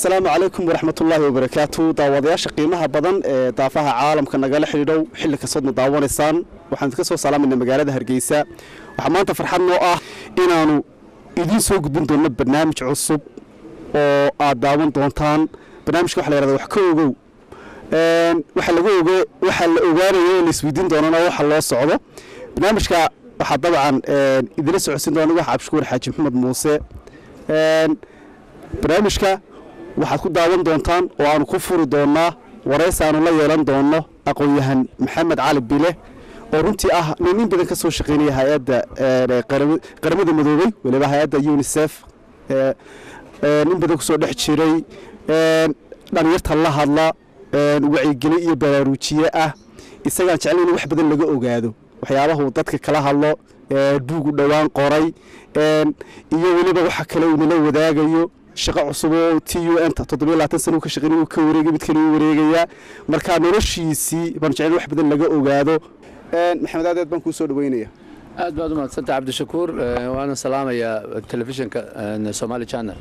asalaamu calaykum waraxmatullaahi wabarakaatu daawadayaasha qiimaha badan ee daafaha caalamka nagala xidhiidhow xilli kastoodna daawanaysaan waxaan idinka soo salaamayna magaalada hargeysa waxaa maanta farxad noo ah inaannu idiin soo gudbin doonno barnaamij cusub oo aad daawan doontaan barnaamijka waxa la yhahda wax ka ogow waxa laga oge waxaa la ogaanaya oo la isweydiin doonana waxa loo socdo barnaamijka waxaa dabcan idila socodsiin doona wax cabshukuur xaaji maxamed muuse barnaamijka waxaad ku daawan doontaan oo aanu ku furi doonnaa waraysi aanu la yeelan doonno aqoon-yahan maxamed cali bile oo runtii ah nin in badan ka soo shaqaynaya hay-adda qaramada midoobey weliba hay-adda unisef in badan kusoo dhex jiray dhalinyarta la hadla wacyigeli iyo baraaruujiye ah isagaan jeclayn in wax badan laga ogaado waxyaabahu dadka kala hadlo duugu dhowaan qoray iyo weliba waxa kale uu nala wadaagayo shaqo cusub oo t u n ta toddobiyo labaatan sana uu ka shaqeynay uu ka wareegay mid kale uu wareegayaa marka noloshiisii baan jecel wax badan laga ogaado maxamed aadeed baan kuu soo dhaweynaya aad baad u mahadsanta cabdishakuur waana salaamayaa telefishinka somali channel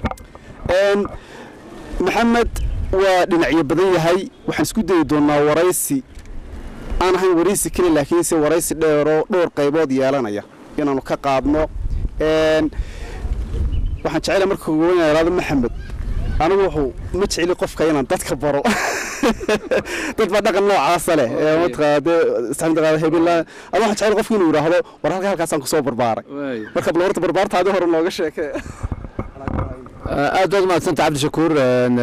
maxamed waa dhinacyo badan yahay waxaan isku dayi doonaa waraysi aan ahayn waraysi keli laakiinse waraysi dheeroo dhowr qaybood yeelanaya inaanu ka qaadno waxaan jecela marka ugawanado maxamed anigu wuxuu ma jeceli qofka inaan dadka baro dad baa dhaqan noocaasa leh hebela ada waxaan jecel qofka inuu yidhaahdo war halka halkaasaan kusoo barbaaray marka bal horta barbaartaadii hore nooga sheekee aad baad u mahadsanta cabdishakuur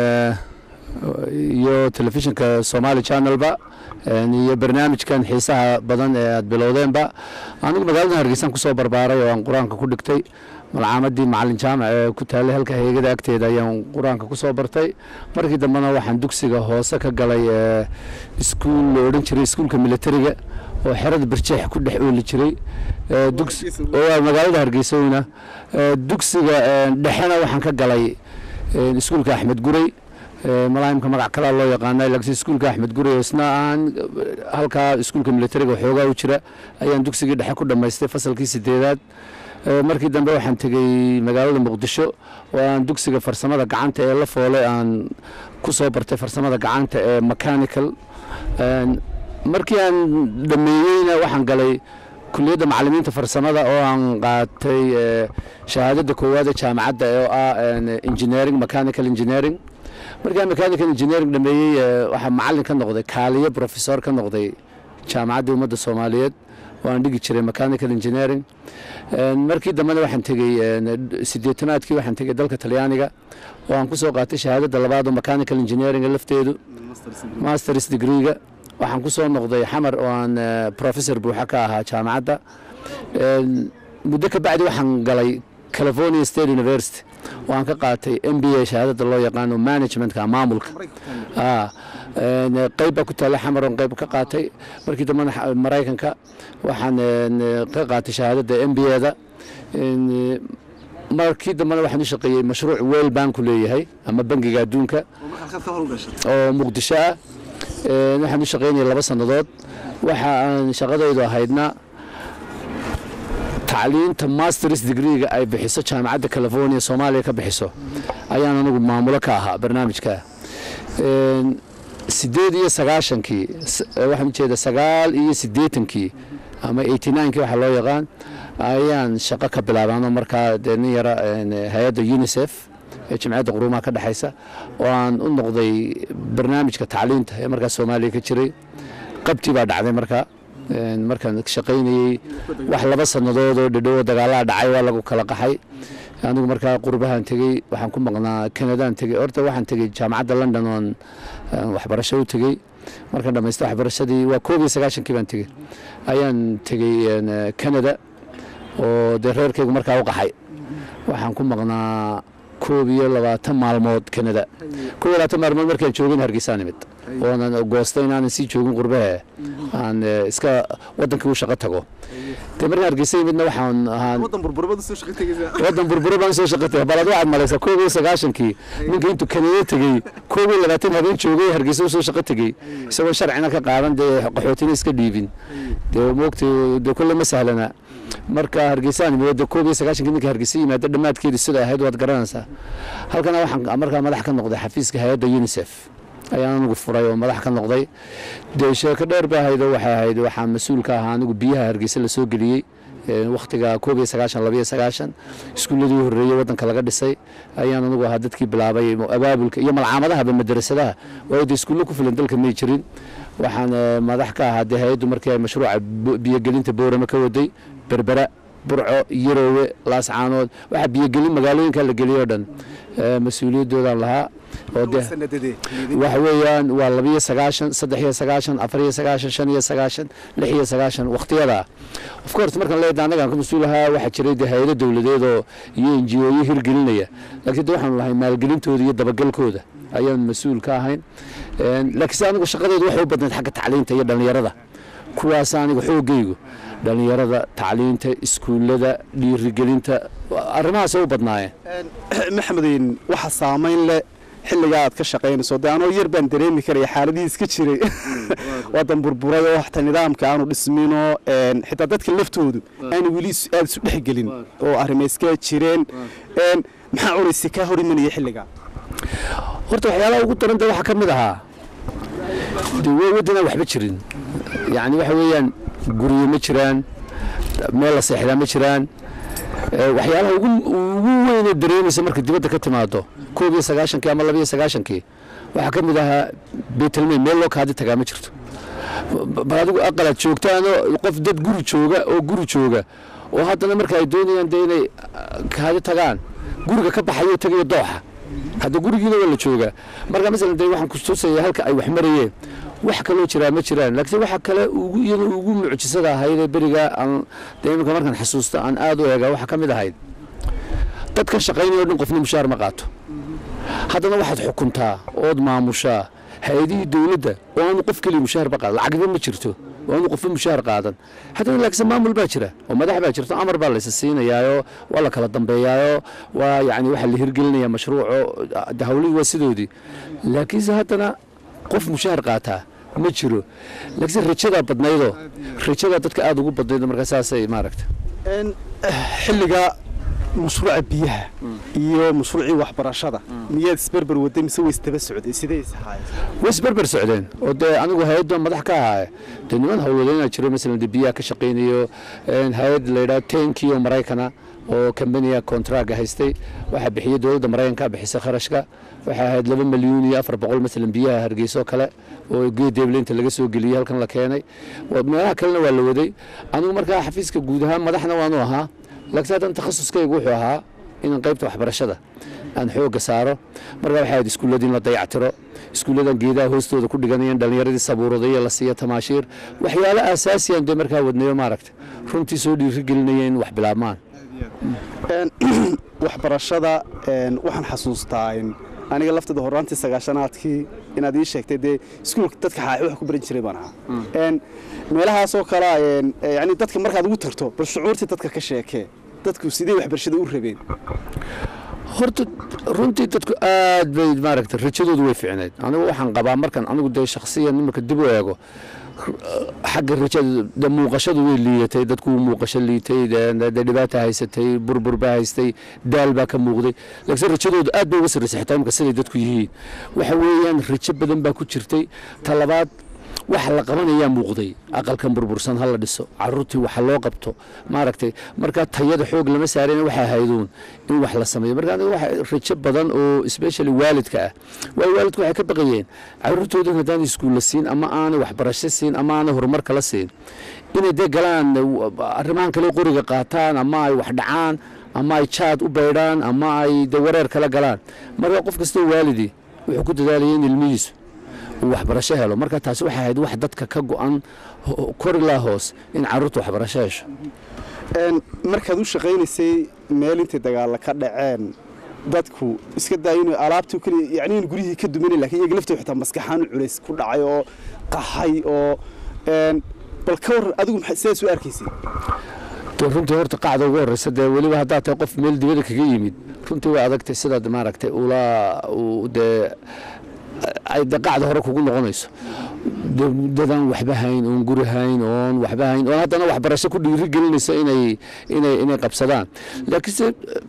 iyo telefishinka somali channelba iyo barnaamijkan xiisaha badan ee aad bilowdeenba anigu magaalada hargeysaan kusoo barbaaray oo aan qur-aanka ku dhigtay malcaamadii macalin jaamac ee ku taallay halka heegada agteeda ayaan qur-aanka ku soo bartay markii dambena waxaan dugsiga hoose ka galay iskuul la odhan jiray iskuulka militariga oo xerada barjeex ku dhex ooli jiray magaalada hargeysowna dugsiga dhexena waxaan ka galay iskuulka axmed guray malaahimka magac kalaa loo yaqaana laakiin iskuulka axmed gurey isna aan halkaa iskuulka militariga xoogaa u jira ayaan dugsigii dhexe ku dhammaystay fasalkii sideedaad markii dambe waxaan tegey magaalada muqdisho oo aan dugsiga farsamada gacanta ee la foole aan ku soo bartay farsamada gacanta ee mechanical markii aan dhameeyeyna waxaan galay kuliyadda macalimiinta farsamada oo aan qaatay shahaadada koowaad ee jaamacadda oo ah engineering mechanical engineering markaan mechanical engineering dhameeyey waxaa macalin ka noqday kaaliye professor ka noqday jaamacaddii ummadda soomaaliyeed oo aan dhigi jiray mechanical engineering markii dambena waxaan tegey sideetanaadkii waxaan tegey dalka talyaaniga oo aan ku soo qaatay shahaadada labaad oo mechanical engineering lafteedu masters degreega waxaan ku soo noqday xamar oo aan professor buuxa ka ahaa jaamacadda muddo ka bacdi waxaan galay california state university oo aan ka qaatay m b a shahaadada loo yaqaano managementka maamulka qayb baa ku taalla xamar oon qayb ka qaatay markii dambena maraykanka waxaan ka qaatay shahaadada m b a da markii dambena waxaan u shaqeeyey mashruuc weel banku leeyahay ama bangiga adduunka oo muqdisho ah waxaan u shaqeynaya laba sannadood waxa aan shaqadaydu ahaydna tacliinta masters degreega ay bixiso jaamacadda california soomaaliya ka bixiso ayaan anigu maamulo ka ahaa barnaamijka sideed iyo sagaashankii waxaan ujeeda sagaal iyo siddeetankii ama eighty ninekii waxaa loo yaqaan ayaan shaqo ka bilaabaano markaa dee nin yara hay-adda unisef ee jimciyadda quruumaha ka dhexaysa oo aan u noqday barnaamijka tacliinta ee markaa soomaaliya ka jiray qabtii baa dhacday markaa markaan shaqaynayey wax laba sannadood oo dhadhowo dagaalaha dhacay waa lagu kala qaxay anigu markaa qurbahaan tegey waxaan ku maqnaa kanadaan tegey horta waxaan tegey jaamacadda london oon waxbarasho u tegey markaan dhamaystay waxbarashadii waa koob iyo sagaashankii baan tegey ayaan tegey canada oo dee reerkaygu markaa u qaxay waxaan ku maqnaa koob iyo labaatan maalmood canada koob iyo labaatan maalmood markaan joogin hargeysaan imid oonan goostay inaanan sii joogin qurbahe aan eh, iska wadankii u shaqo tago dee markaan hargeysa yimidna waxaan ahaan wadan burburabada soo shaqo tegaysa wadan burburo baan soo shaqatay balad waxaad malaysaa koob iyo sagaashankii ninka intuu kanada tegey koob iyo labaatan habeen joogay hargeysa u soo shaqo tegey isagoo sharcina ka qaadan dee qaxootina iska dhiibin dee moogtay dee kulle ma sahlana marka hargeysaan imid dee koob iyo sagaashankii ninka hargeysa yimaada dhammaadkeedii sida ahayd waad garanaysaa halkana waxaan markaa madax ka noqday xafiiska hay-adda unisef ayaan anigu furay oo madax ka noqday dee sheeko dheer ba ahayd oo waxay ahayd waxaan mas-uul ka ahaa anigu biyaha hargeysa la soo geliyey wakhtiga koob iyo sagaashan labiyo sagaashan iskuulladii horreeyey waddanka laga dhisay ayaan anigu ahaa dadkii bilaabay abaabulka iyo malcaamadahaba madrasadaha waayo dee iskuullo ku filan dalka may jirin waxaan eh, madax ka ahaa dee hay-addu markii ay mashruuca bo- biyogelinta boorame ka waday berbera burco yaroowe laascaanood waxaa biyogelin magaalooyinka la geliyay oo dhan eh, mas-uuliyadoodaan lahaa oo dee sanadadee waxa weeyaan waa labiyo sagaashan saddex iyo sagaashan afar iyo sagaashan shan iyo sagaashan lix iyo sagaashan wakhtiyada of course markaan leedahay annagaan ka mas-uul ahaa waxaa jiray dee hay-ado dowladeed oo iyo n g o yo hirgelinaya laakiin de waxaanu lahay maalgelintooda iyo dabagalkooda ayaan mas-uul ka ahayn Een, laakiin se anigu shaqadeedu waxay u badnayd xagga tacliinta iyo dhallinyarada kuwaas aniga xoogaygu dhallinyarada tacliinta iskuullada dhiirigelinta arrimahaasay u badnaayeen maxamedin waxa saamayn leh xilligaa aad ka shaqaynayso dee anoo yar baan dareemi karaya xaaladihii iska jiray wadan burburay oo waxta nidaamka aanu dhisminoo een, xitaa dadka laftoodu aanu weli is- aad isu dhexgelin oo arrima iska jireen een, maxaa cunaysa kaa hor imanaya xilligaa horta waxyaalaha ugu daran de waxaa ka mid ahaa de wa- waddanaan waxba jirin yacni waxa weeyaan guryo ma jiraan meel la seexdaa ma jiraan Eh, waxyaalaha ugu ugu weynee dareemaysa marka dibadda ka timaado koob iyo sagaashankii ama laba iyo sagaashankii waxaa ka mid ahaa beetelmey meel loo kaadi tagaa ma jirto Ba- bal adigu aqalaad joogtaanoo qof dad guri jooga oo guri jooga oo haddana marka ay doonayaan de inay ah, kaadi tagaan guriga ka baxayo tagayo dooxa hadda gurigiina waa la joogaa marka masalan de waxaan kutusaya halka ay wax marayeen wax kaloo jiraa ma jiraan laakiin waxa kale ugu iyada ugu mucjisada ahayd ee beriga aan dee iminka markaan xasuusto aan aad u eega waxaa ka mid ahayd dadka shaqaynaya o dhan qofna mushaar ma qaato haddana waxaad xukuntaa ood maamushaa hay-adihii dowladda oo aanu qof keliya mushaar ba qaadan lacagba ma jirto oo aanu qofba mushaar qaadan haddana laakiinse maamul baa jira oo madax baa jirto amar baa laysa siinayaayoo waa la kala dambeeyaayoo waa yacni waxaa la hirgelinaya mashruuco de hawlihii waa sidoodii laakiinse haddana qof mushaar qaataa ma jiro laakiinse rajadaa badnaydoo rajadaa dadka aada ugu badnayd markaa saasay maaragta Een, xilliga mashruuca biyaha iyo mashruucii waxbarashada miyaad isberber waday mise way isdaba socday sidee ishaayeen way isberber socdeen oo dee anigu hay-adda madax ka ahaaye dee niman howlwadeenaa jiro masalan dee biyaha ka shaqaynayo een, hay-ad la yidhaha tenki oo maraykana oo kambaniga kontraaga haystay waxaa bixiyey dowladda maraykanka bixisay kharashka waxay ahayd laba milyuun iyo afar boqol masalan biyaha hargeyso kale oo geedeebleynta laga soo geliyey halkan la keenay Waa- meelaha kalena waa la waday anigu markaa xafiiska guud ahaan madaxna waanu ahaa laakiin haddan takhasuskaygu wuxuu ahaa inaan qaybta waxbarashada aan xoogga saaro marka waxay ahayd iskuulladii in la dayactiro iskuulladan geedaha hoostooda ku dhiganayeen dhallinyaradii sabuuraday iyo la siiya tamaashiir waxyaalo aasaasiyan dee markaa wadnayo maaragta runtii soo dhiirigelinaya in wax bilaabmaan Een, waxbarashada een, waxaan xasuustaa in aniga lafteeda horaantii sagaashanaadkii inaad ii sheegtay dee iskuulka dadka xaaxi wax ku baran jiray baan ahaa Een, meelahaasoo kale een, yani dadka markaad ugu tagto bal shucuurtii dadka ka sheekee dadku sidee waxbarashada u rabeen horta runtii dadku aad bay maaragta rajadoodu way fiicnayd anigu waxaan qabaa markan anigu dee shakhsiyan nimanka dib u eego xagga rajada de muuqashadu way liidatay dadku wuu muuqasho liitay de- de de dhibaata haysatay burbur baa haystay daal baa ka muuqday laakiin rajadoodu aad bay uga sarraysay xitaa imika siday dadku yihiin waxa weeyaan rajo badan baa ku jirtay talabaad waxa la qabanayaa muuqday aqalkan burbursan ha la dhiso caruurtii waxa loo qabto maaragtay marka tayada xoog lama saareen waxaa hayduun in wax la sameeyo marka aniga waxa rajo badan oo especially waalidka ah waayo waalidku waxay ka baqayeen caruurtooda haddaan iskuulla siin ama aanay waxbarasho siin ama aanay horumar kala siin inay dee galaan arrimahan kale qoriga qaataan ama ay wax dhacaan ama ay jaad u baydhaan ama ay de wareer kala galaan marka qof kastoo waalidii wuxuu ku dadaalayay in ilmihiisu uu waxbarasho helo marka taasi waxay ahayd wax dadka ka go-an ho- kor ilaa hoos in caruurta waxbarasho hesho Een, markaad u shaqaynaysay meel intay dagaalla ka dhaceen dadku iska daaya inuu alaabtii kaliya yacni in guryihii ka duminay laakiin iyaga laftooda xitaa maskaxaan u culays ku dhacay oo qaxay oo een, bal ka waran adigu maxay sidaas u arkaysay dee runtii horta qacda ugu horreysa dee weliba haddaad tahay qof meel dibadda kaga yimid runtii way adagtay sidaad maaragtay ula u- dee ay dee qacda hore kugu noqonayso dee dadaan waxba hayn oon guri hayn oon waxba hayn oon haddana waxbarasho ku dhiiri gelinaysa inay inay inay qabsadaan laakiinse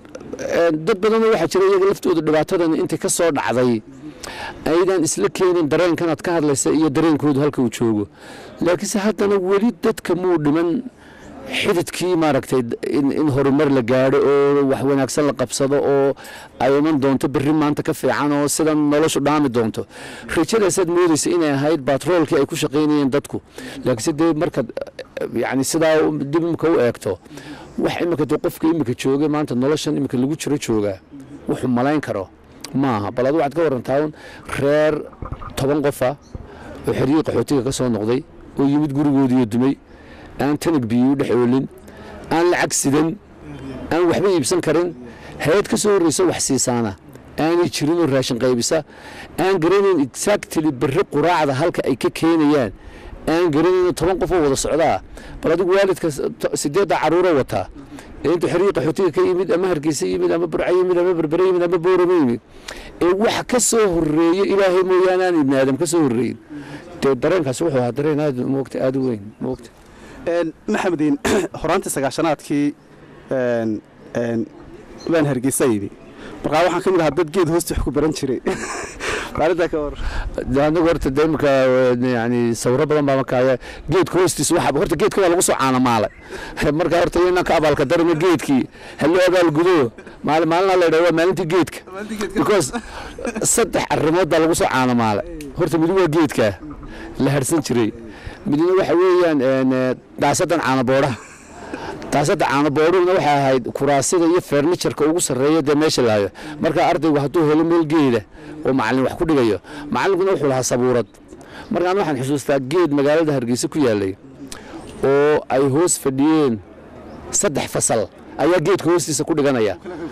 eh, dad badanoo waxaa jira iyaga laftooda dhibaatadan intay ka soo dhacday aydan isla keenin dareenkan aad ka hadlaysa iyo dareenkoodu halka uu joogo laakiinse haddana weli dadka muu dhiman xididkii maaragtay in, in horumar la gaadho oo wax wanaagsan la qabsado oo ay iman doonto berri maanta ka fiican oo sidan noloshu dhaami doonto rajadaasaad moodaysa inay ahayd batroolkii ay ku shaqaynayeen dadku laakiinse dee markaad eh, yacni sidaa u- dib imika u eegto wax imika dee qofka imika jooga maanta noloshan imika lagu jiro joogaa wuxuu malayn karo maaha bal adu waxaad ka warantaa un reer toban qofa oo xeriyii qaxootiga ka soo noqday oo yimid gurigoodiiyo dumay aan tanag biyo u dhex oolin aan lacag sidan aan waxba iibsan karin hay-ad ka soo horreysa wax siisaana aanay jirin oo raashin qaybisa aan garanayn exactly berri quraacda halka ay ka keenayaan aan garanayn toban qof oo wada socdaa bal adigu waalidka s- to- sideedda caruuro wataa ee intuu xeriyii qaxootiga ka yimid ama hargeysa yimid ama burca yimid ama berbere yimid ama boorama yimid ee wax ka soo horreeya ilaahay mooyaane aan ibni aadam ka soo horreeyin dee dareenkaasi wuxuu ahaa dareen aad moogta aad u weyn moogta Een, maxamediin horaantii sagaashanaadkii een, een, baan hargeysa yidhi markaa waxaan ka mid ahaa dad geed hoosta wax ku baran jiray maalintaa ka war de anagu horta de imika yani sawiro badan baa markaa geedka hoostiisa waxa horta geedka waa lagu soo caanamaalay marka horta inaan ka abaalka darina geedkii haloo abaalgudo maalin maalina la yidhaha waa maalintii geedka because saddex arrimood baa lagu soo caanamaalay horta midi waa geedka la harsan jiray midna waxa weeyaan een, eh, daasadan caanaboodhaha daasada caanaboodhuhuna waxay ahayd kuraasida iyo ferniturka ugu sarreeya dee meesha lahayo marka ardaygu hadduu helo meel geeda oo macallin wax ku dhigayo macallinkuna wuxuu lahaa sabuurad markaan waxaan xusuustaa geed magaalada hargeysa ku yaalay oo ay hoos fadhiyeen saddex fasal ayaa geedka hoostiisa ku dhiganaya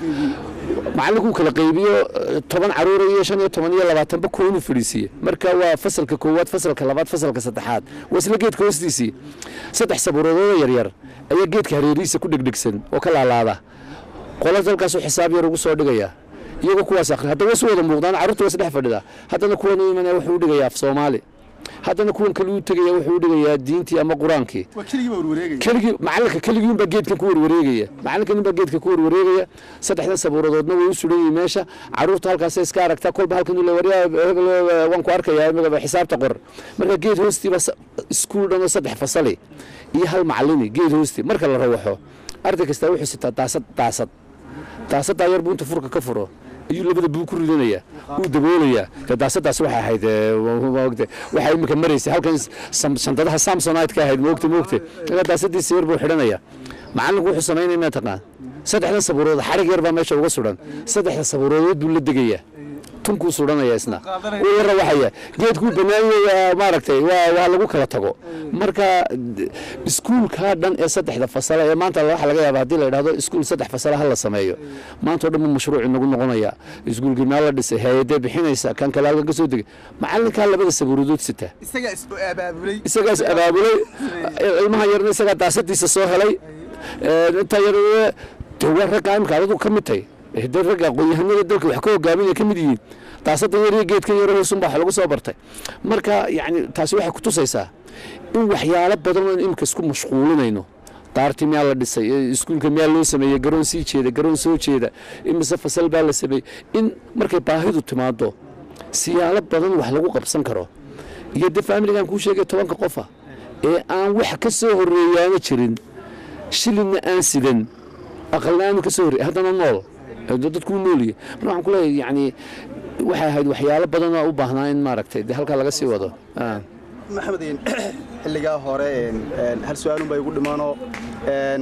macallinkuu kala qaybiyo eh, toban caruura iyo shan iyo toban iyo labaatanba koonu fadhiisiiye marka waa fasalka koowaad fasalka labaad fasalka saddexaad waa isla geedka hoostiisii saddex sabuuradoodoo yaryar ayaa geedka hareerihiisa ku dhegdhegsan oo ka laalaada qola dalkaasuu xisaab yar ugu soo dhigaya iyagoo kuwaas akhri haddana wasu wada muuqdaan carruurta waa isdhex fadhida haddana kuwan u imanaya wuxuu u dhigayaa af soomaali haddana kuwan kale u tegaya wuxuu u dhigayaa diintii ama qur-aankii waa keligii baa warwareegaya keligii macalinka keligii unbaa geedkan ku warwareegaya macalinka unbaa geedka ku warwareegaya saddexdan sabuuradoodna way u suran yihiin meesha caruurta halkaasay iska aragtaa kolba halkan ule waryaa hebel eh, waan ku arkayaa imigaba xisaabta qor marka geed hoostiiba sa- iskuul dhan oo saddex fasali iyo hal macalini geed hoostii marka la rawaxo arday kastaa wuxuu sitaa daasad daasad daasaddaa yar buu inta furka ka furo ayuu labada buu ku ridanayaa wuu daboolayaa dee daasadaas waxay ahayd eh, wa- maogte waxay imika maraysay halkan sam- shandadaha samsonite ka ahayd moogte moogte marka daasadiisa yar buu xidhanayaa macallinku wuxuu samaynaya ma taqaan saddexdan sabuurood xarig yar baa meesha uga suran saddexda sabuuroodood buu la degayaa tunkuu suranaya isna wuu la rawaxaya geedkuu banaanyaya maaragtay waa waa lagu kala tago marka d- iskuulkaa dhan ee saddexda fasala ee maanta waxa laga yaaba haddii la idhahdo iskuul saddex fasala ha la sameeyo maanta oo dhan buu mashruuc inagu noqonaya iskuulkii meel la dhisay hay-adee bixinaysa kan kale halkan ka soo degay macallinkaa labada sabuuradood sita isagaa is abaabulay isagaas abaabulay ilmaha yarna isagaa daasadiisa soo helay Ee, intaa yar de waa ragga imika adadu ka mid tahay Eh, dee ragga aqoon-yahanada dalka wax ka hogaaminaya ka mid yihiin daasadan yar iyo geedkan yar hoosunbaa wax lagu soo bartay marka yacni taasi waxay ku tusaysaa in waxyaalo badan oo imika isku mashquulinayno daartii miyaa la dhisay Eh, iskuulka miyaa loo sameeyey garoon sii jeeda garoon soo jeeda imise fasal baa la sameeyey in markay baahidu timaado siyaalo badan wax lagu qabsan karo iyo de faamiligan kuu sheegay tobanka qofa ee aan wax ka soo horreeyaana jirin shilinna aan sidan aqalna aanu ka soo horreey haddana nool ee dad- dadkuu nooliye marka waxaan ku leeyahay yacni waxay ahayd waxyaalo badan oo u baahnaa in maaragtay de halkaa laga sii wado Ah. maxamediin xilligaa hore een, een, hal su-aalun baa igu dhimaanoo een,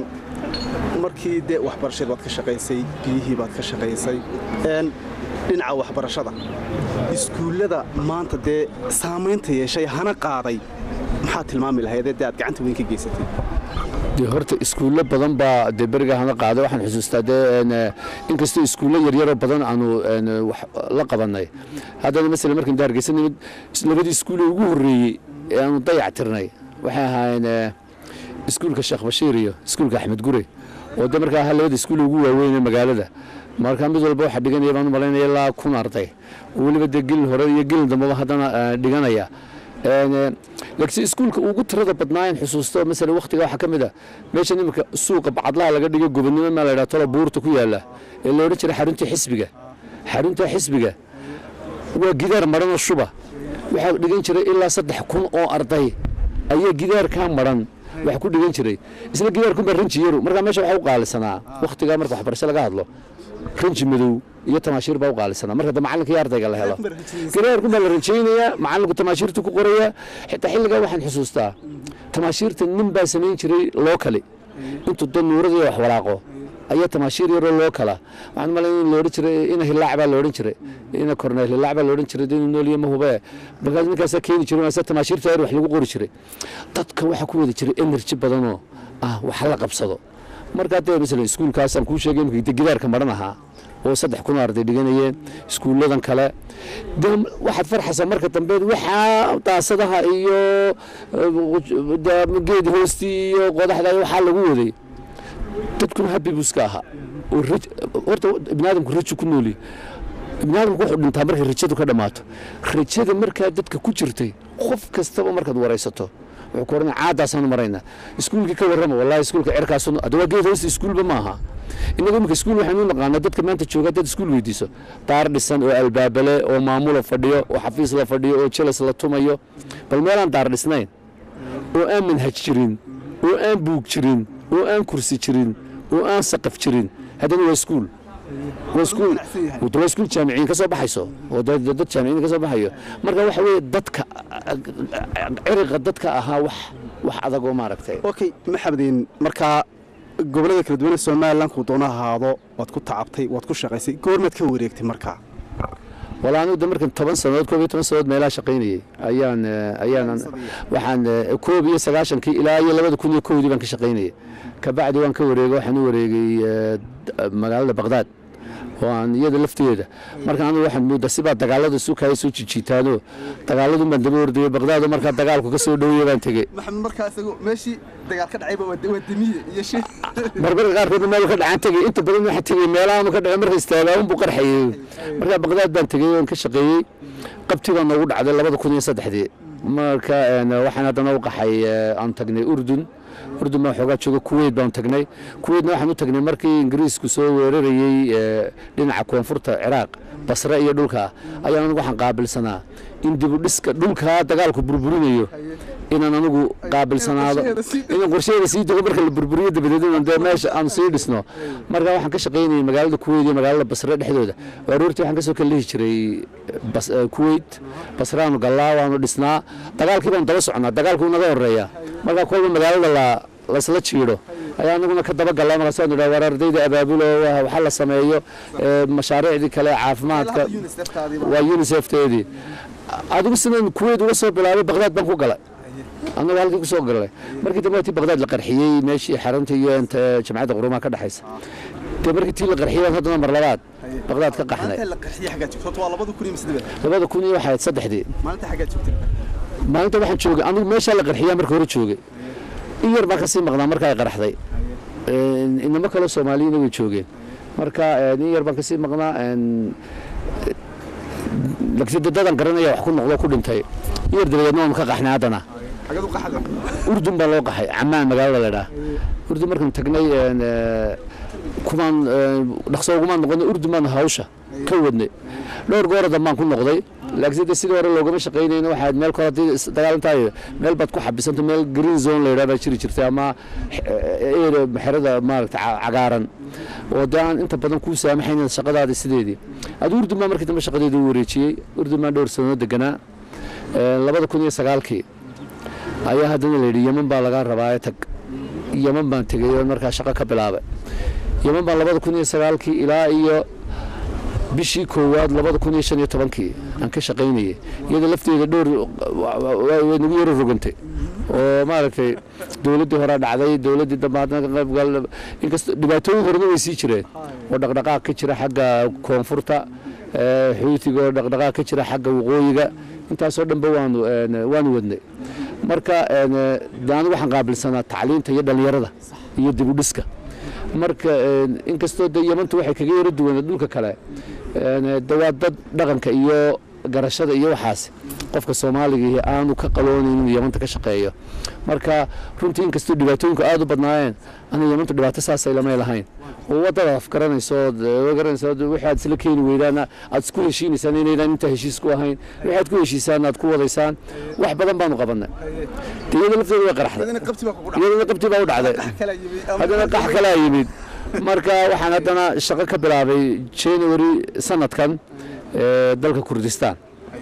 markii dee waxbarashada baad ka shaqaysay biyihii baad ka shaqaysay een, dhinaca waxbarashada iskuullada maanta dee saamaynta yeeshay hana qaaday maxaa tilmaami lahaydee dee aad gacanta weyn ka geysatay dee horta iskuullo badan baa dee beriga hana qaaday waxaan xusuustaa dee een, eh, inkastoo iskuullo yaryaroo badan aanu een, wax la qabanay haddana masalan markaan daargeysa nimid is- labadii iskuulle ugu horreeyey ee aanu dayac tirnay waxay ahaayeen eh, iskuulka sheekh bashiir iyo iskuulka axmed gure oo de markaa ahaa labada iskuulle ugu waaweyn ee magaalada marka mid walba waxaa dhiganaya baan u malaynaya ilaa kun arday oo weliba dee gelin hore iyo gelin dambeba haddana eh, dhiganaya Een, eh, laakiin iskuulka ugu tirada badnaayen xusuusto masala wakhtiga waxaa ka mid a meesha nimanka suuqa bacadlaha laga dhigo gobonimo maa la yidhaha tolo buurta ku yaala ee la odhan jiray xaruntii xisbiga xarunta xisbiga waa gidaar maranoo shuba waxaa dhigan jiray ilaa saddex kun oo arday ayaa gidaarkaa maran wax ku dhigan jiray isla gidaarkunbaa ranji yaru markaa meesha waxaa u qaalisanaa wakhtigaa marka waxbarasho laga hadlo ranji madow iyo tamaashiir baa u qaalisanaa marka de macalinka iyo ardayga la helo gidaarkun baa la rajaynayaa macalinku tamaashiirtu ku qoraya xitaa xilligaa waxaan xusuustaa tamaashiirta nin baa samayn jiray loo kale intuu dad nuurada iyo wax walaaqo ayaa tamaashiir yaroo loo kala waxaan malay in loodhan jiray ina hilaac baa loodhan jiray ina korneel hilaac baa loodhan jiray inuu nooliyo ma hubee markaas ninkaasaa keeni jiray markaasa tamaashiirta yar wax lagu qori jiray dadka waxaa ku wada jiray energy badanoo ah wax la qabsado markaa dee masalan iskuulkaasaan kuu sheegay imika gidaarka maran ahaa oo saddex kun oo arday dhiganayeen iskuulladan kale de waxaad farxaysaa marka dambe waxaa daasadaha iyo eh, de- geed hoostii iyo qodaxda iyo waxaa lagu waday dadkuna habi buu iska ahaa oo raj- horta ibnaadamku rajo ku nooli ibnaadamku wuxuu dhintaa markay rajadu ka dhammaato rajada markaa dadka ku jirtay qof kastaba markaad waraysato wuxuu ku oranaya caadaasaanu maraynaa iskuulkii ka warrama wallahi iskuulka cerkaasu hadda waa geed hoosta iskuulba maaha innagu imika iskuul waxaynu u naqaanaa dadka maanta jooga dad iskuul weydiiso daar dhisan oo albaabale oo maamula fadhiyo oo xafiis la fadhiyo oo jelas la tumayo bal meelaan daar dhisnayn oo aan manhaj jirin oo aan buug jirin oo aan kursi jirin oo aan saqaf jirin haddana waa iskuul waa iskuul waa iskuul jaamiciin ka soo baxayso oo dad dad jaamiciin ka soo baxayo marka waxa weeye dadka ciriqa dadka ahaa wax wax adag oo maaragtay okay maxamedin markaa gobollada kala duwan ee somalilan kuu doona ahaado waad ku tacabtay waad ku shaqaysay goormaad ka wareegtay markaa wala anigu de markan toban sannadood koob iyo toban sannadood meelaha shaqaynayay ayaan eh, ayaan waxaan eh, koob iyo sagaashankii ilaa iyo labada kun iyo kowdii baan ka shaqaynayay kabacdi waan ka wareegay waxaan u wareegay eh, d- magaalada baqdaad oo aan iyada lafteeda marka anigu waxaan moodaa sibaa dagaalada isu kaya soo jijiitaano dagaaladun baan daba ordayay baqdaado markaa dagaalku ka soo dhowaya baan tegey maxamed markaa isagu meeshii dagaal ka dhacayba waa demiye iyo shi marmarka qaarkood meel ka dhacaan tegey inta badan waxaa tegey meelaha ka dhacay marka istaagaa unbuu qarxayay marka baqdaad baan tegey waan ka shaqeeyey qabti baa noogu dhacday labada kun iyo saddexdii marka een, waxaan haddana u qaxay eh, aan tagnay urdun urdun baan xoogaa jooga kuweyt baan tagnay kuweytna waxaan u tagnay markii ingiriisku soo weerarayey eh, dhinaca koonfurta ciraaq basre iyo dhulka ayaan anigu waxaan qaabilsanaa in dibu dhiska dhulkaa dagaalku burburinayo inaan anigu qaabilsanaado inaan qorsheeda sii dego marka la burburiyo dabadeedna dee meesha aan sii dhisno marka waxaan ka shaqaynayay magaalada kuweyt iyo magaalada basre dhexdooda aroortii waxaan kasoo kala lihi jiray bas- eh, kuweyt basraanu gallaa waanu dhisnaa dagaalkii baan daba socnaa dagaalkuu naga horeeya marka kolba magaalada la laysla jiidho ayaa anaguna ka daba gallaa markaasaan idhaa war ardayda abaabulo wa- waxa la sameeyo eh, mashaariicdii kale caafimaadka waa unisefteedii adigu sidaan kuweyt uga soo bilaabay baqdaad baan ku galay annaga halkii ku soo galay markii dambe tii baqdaad la qarxiyey meeshii xarunta iyo inta jamcadda qurumaha ka dhexaysa dee markii tii la qarxiyey baan haddana mar labaad baqdaad ka qaxnay la qaxiyay xaggaa joogto waa labada kun iyo siddeed labada kun iyo waxay ahayd saddexdii maalinta xaggaa joogtay maalinta waxaan joogay anigu meeshaa la qarxiyaa marka hore joogay in yar baan kasii maqnaa marka ay qaraxday Een, inamo kale soomaaliyana way joogeen marka een, in yar baan kasii maqnaa een, laakiin dadadan garanaya wax ku noqdo ku dhintay in yar dabadeedna waan ka qaxnay haddana xaggaad u qaxda urdun baa loo qaxay camaan magaalada la idhaha urdun markaan tagnay een, eh, kumaan eh, dhaqso ugumaan noqonay urdun baan hawsha ka wadnay dhowr goor dambaan ku noqday laakiin de sidii hore loogama shaqaynayna waxaa meel kale haddii is- dagaal intaa meel baad ku xabisanto meel green zone la yidhaha baa jiri jirtay ama eh, area xerada maaragta ca- cagaaran oo dee aan inta badan kuu saamaxayn shaqadaada sideedii adi urdun baa markii dambe shaqadeeda u wareejiyey urdun baan dhowr sanado deganaa Eh, labada kun iyo sagaalkii ayaa haddana la yidhi yeman baa lagaa rabaa tag yeman baan tegey oo markaa shaqo ka bilaabay yeman baan labada kun iyo sagaalkii ilaa iyo bishii koowaad labada kun iyo shan iyo tobankii aan ka shaqaynayay iyada lafteeda dhowr wa- wa- way nagu yaro rogantay oo maaragtay dowladdii hore dhacday dowladdii dambe haddana ka qayb gal inkastoo dhibaatooyin horena way sii jireen oo dhaqdhaqaaq ka jira xagga koonfurta ee, xuutiga oo dhaqdhaqaaq ka jira xagga waqooyiga intaasoo dhanba waanu een, waanu wadnay marka een, de anigu waxaan qaabilsanaa tacliinta iyo dhallinyarada iyo dib u dhiska marka een, inkastoo de yemantu waxay kaga yaro duwaneed dhulka kale een, de waa dad dhaqanka iyo garashada iyo waxaas qofka soomaaliga aanu ka qaloonayn inuu yamanta ka shaqeeyo marka runtii inkastoo dhibaatooyinku aada u badnaayeen aniga yamantu dhibaato saasay lamay lahayn oo wadada afgaranayso garanayso wixii aad isla keeni weydaan aad isku heshiinaysaan inaydaan intaa heshiis ku ahayn wixii aad ku heshiisaan aad ku wadaysaan wax badan baanu qabannay de iyada lafteeda way qaraxday iyadana qabti baa u dhacday haddana qax kalaa yimid marka waxaan haddana shaqo ka bilaabay january sanadkan ee dalka kurdistan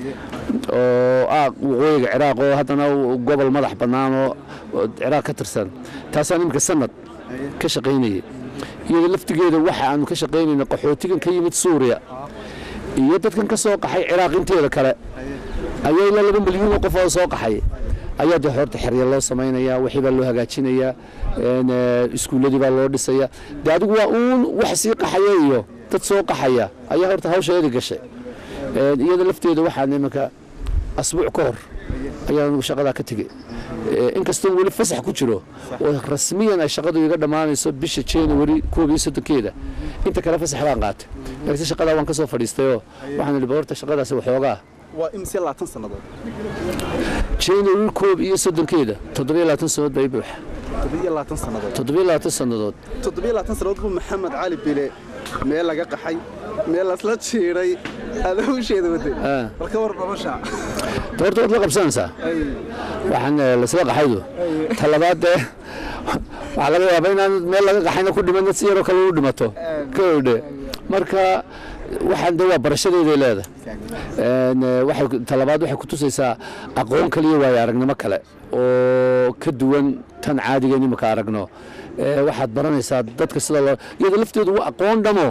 oo ah waqooyiga ciraaq oo haddana gobol madax bannaan oo oo ciraaq ka tirsan taasaan iminka sanad ka shaqaynayay iyada laftigeeda waxa aanu ka shaqaynayna qaxootigan ka yimid suuriya iyo dadkan ka soo qaxay ciraaq inteeda kale ayaa ilaa laba milyuun oo qof oo soo qaxay ayaa dee horta xerya loo samaynayaa wixii baa loo hagaajinayaa een, ee, iskuulladii baa loo dhisaya dee adigu waa uun wax sii qaxaya iyo dad soo qaxaya ayaa horta hawsheedi gashay Een, iyada lafteeda waxaan iminka asbuuc ka hor ayaan shaqadaa ka tegey Ee, inkastoo weli fasax ku jiro oo rasmiyan ay shaqadu iga dhammaanayso bisha january koob iyo soddonkeeda inta kale fasax baan qaatay laakiinse shaqadaa waan ka soo fadhiistayoo waxaan idhi horta shaqadaasi waxoogaa waa imse labaatan sannadood january koob iyo soddonkeeda toddobiyo labaatan sannadood baa i buuxa toddobiyo labaatan sannadood toddobiyo labaatan sannadood toddobiyo labaatan sannadood buu maxamed cali bile meel laga qaxay meel lasla jiiray aada hawsheeda waday Ah. bal ka war nolosha de horta waad la qabsanaysaa waxaan eh, lasla qaxaydu talabaad dee waxaa laga yaabaa inaan meel laga qaxayna ku dhiman si yaroo kale u dhimato ka odhe marka waxaan de waa barashadeeday leedahay Een, eh, waxay ku- talabaad waxay ku tusaysaa aqoon kale iyo waayo aragnimo kale oo ka duwan tan caadiga imika aragno Eh, waxaad baranaysaa dadka sida loo iyada lafteedu waa aqoon dhamo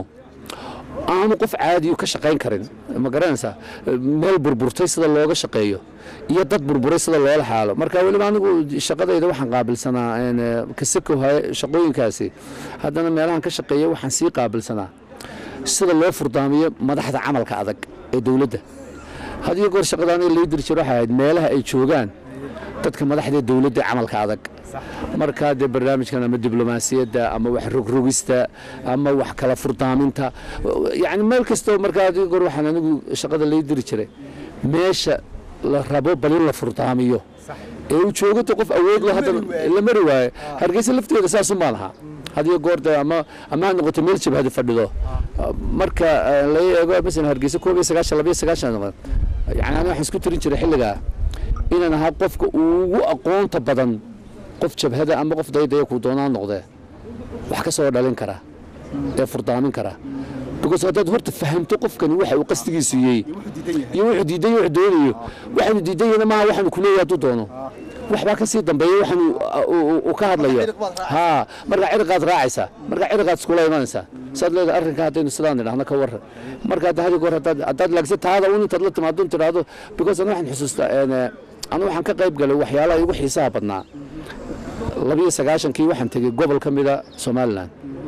aanu qof caadiyu ka shaqayn karin ma garanaysaa meel burburtay sida looga shaqeeyo iyo dad burburay sida loola xaalo marka weliba anigu shaqadayda waxaan qaabilsanaa een, eh, kasako haye shaqooyinkaasi haddana meelahan ka shaqeeya waxaan sii qaabilsanaa sida loo furdaamiyo madaxda camalka adag ee dowladda had iyo goor shaqadaan lay diri jiro waxay ahayd meelaha ay joogaan dadka madaxda ee dowladda ee camalka adag markaa dee barnaamijkan ama diblomaasiyadda ama wax rogrogista ama wax kala furdaaminta yani meel kastoo markaa had iyo goor waxaan anigu shaqada lay diri jiray meesha la rabo bal in la furdaamiyo ee uu joogata qof awood leh haddana la mari waayo hargeysa lafteeda saasun baan ahaa had iyo goor dee ama ama ha noqoto meel jabhada fadhido marka eh, laga eego masalan hargeysa koob iyo sagaashan laba iyo sagaashan noqon yani aniga waxaan isku tirin jiray xilligaa inaan ahaa qofka ugu aqoonta badan qof jabhada ama qof daydaya kuu doonaa noqdee wax ka soo dhalin kara ee furdaamin kara because haddaad horta fahamto qofkani waxa uu qastigiisu yey iyo wuxuu diidan yahay wuxuu doonayo waxaanu diidan yahayna maaha waxaanu ku leeyahay hadduu doono waxbaa ka sii dambeeya waxaanu uu ka hadlayo haa markaa cirqaad raacaysaa markaa cirqaad iskula imanaysaa saad leedahay arrinka haddaynu sidaan nidhahno ka warran marka hadda hadi goor haddaad haddaad laagsa taada un intaad la timaado tidhaahdo because anu waxaan xusuustaa een, anu waxaan ka qayb galay waxyaalaha igu xiisaha badnaa labiyo sagaashankii waxaan tegey gobol ka mida somalilan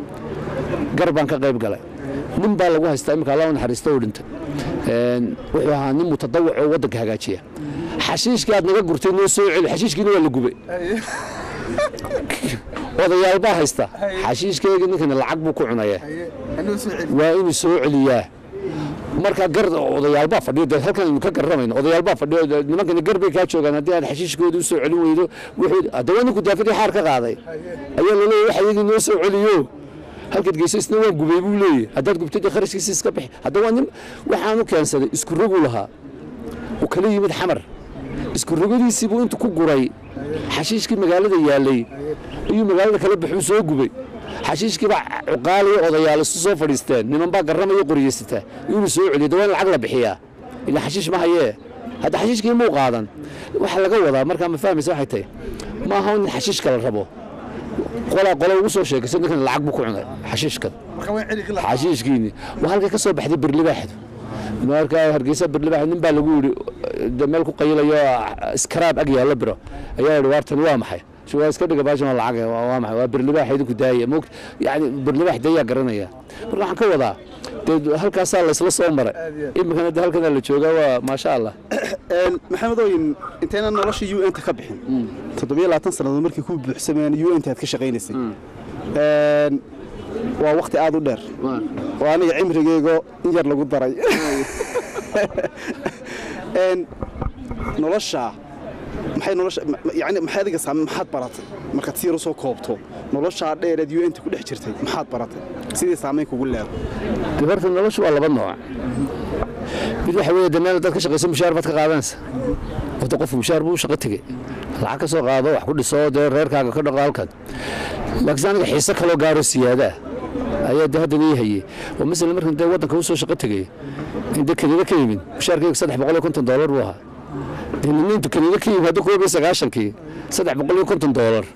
gar baan ka qayb galay nin baa lagu haystaa imika alla u naxariista u dhintay Een, wuxuu ahaa nin mutadawac oo waddanka hagaajiya xashiishkii aad naga gurtay noo soo celi xashiishkiina waa la gubay odayaal baa haysta xashiishkeygii ninkana lacag buu ku cunaya waa inuu soo celiyaa marka gar odayaal baa fadhiyo dee halkan aynu ka garramayno odayaal baa fadhiyo dee nimankani gar bay kaa joogaan haddii aad xashiishkooda u soo celin weydo wuxuu haddaba ninku daafadii xaar ka qaaday ayaa laleeyahay waxa iyagii noo soo celiyo halkaad geyso isna waa gubay buu leeyahay haddaad gubtay dee kharashkiisa iska bixi haddaba nin waxaanu keensaday isku rogu lahaa uu kala yimid xamar isku rogadiisii buu intu ku guray xashiishkii magaalada yaalay ayuu magaalada kala baxuu soo gubay xashiishkii baa cuqaaliyo odayaal isu soo fadhiisteen niman baa garramayo qoryeysata inuu soo celiyo dawaa in lacag la bixiyaa ila xashiish ma hayee hadda xashiishkii muu qaadan waxa laga wadaa markaa ma fahmaysa waxay tahay ma aha in xashiishka la rabo qolaa qole ugu soo sheegaysa ninkan lacag buu ku cunay xashiishkan xashiishkiini waa halkay ka soo baxday birlibaaxdu markaa hargeysa birlibaax nin baa lagu yidhi de meel ku qayilayo iskaraab ag yaallo biro ayaa yidhi waartan waa maxay Shi waa iska dhiga baashan waa lacag waa waa maxay waa birlibaax idinku daaya moogta yacni birlibaax dayaa garanaya marka waxaan ka wadaa dee halkaasaa laysla soo maray iminkana de halkanaa la joogaa waa maasha allah Een, maxamedooyin intayna nolosha u n ta ka bixin toddobiyo labaatan sannadood markii ku buuxsamayaan u n ta aad ka shaqaynaysay Een, waa waqti aad u dheer oo aniga cimrigeygo in yar lagu daray Een, nolosha maxay nolosha ma- ma- yacni maxay adiga saame maxaad baratay markaad si yar u soo koobto noloshaa dheereed u n ta ku dhex jirtay maxaad baratay sidii saamayn kugu leedahay dee horta noloshu waa laba nooc mid waxa weeye de meel dad ka shaqayso mushaar baad ka qaadanaysa horta qofku mushaar buu u shaqo tegey lacag ka soo qaado wax ku dhiso dee reerkaaga ka dhaqo halkan laakiin aniga xiise kaloo gaaro siyaada ah ayaa de haddan ii hayey oo masala markan dee waddanka usoo shaqo tegey in dee kaniina ka yimid mushaarkayga saddex boqol iyo konton doolar buu ahaa dee niniintu kaniina ka yimid hadda koob iyo sagaashankii saddex boqol iyo konton doolar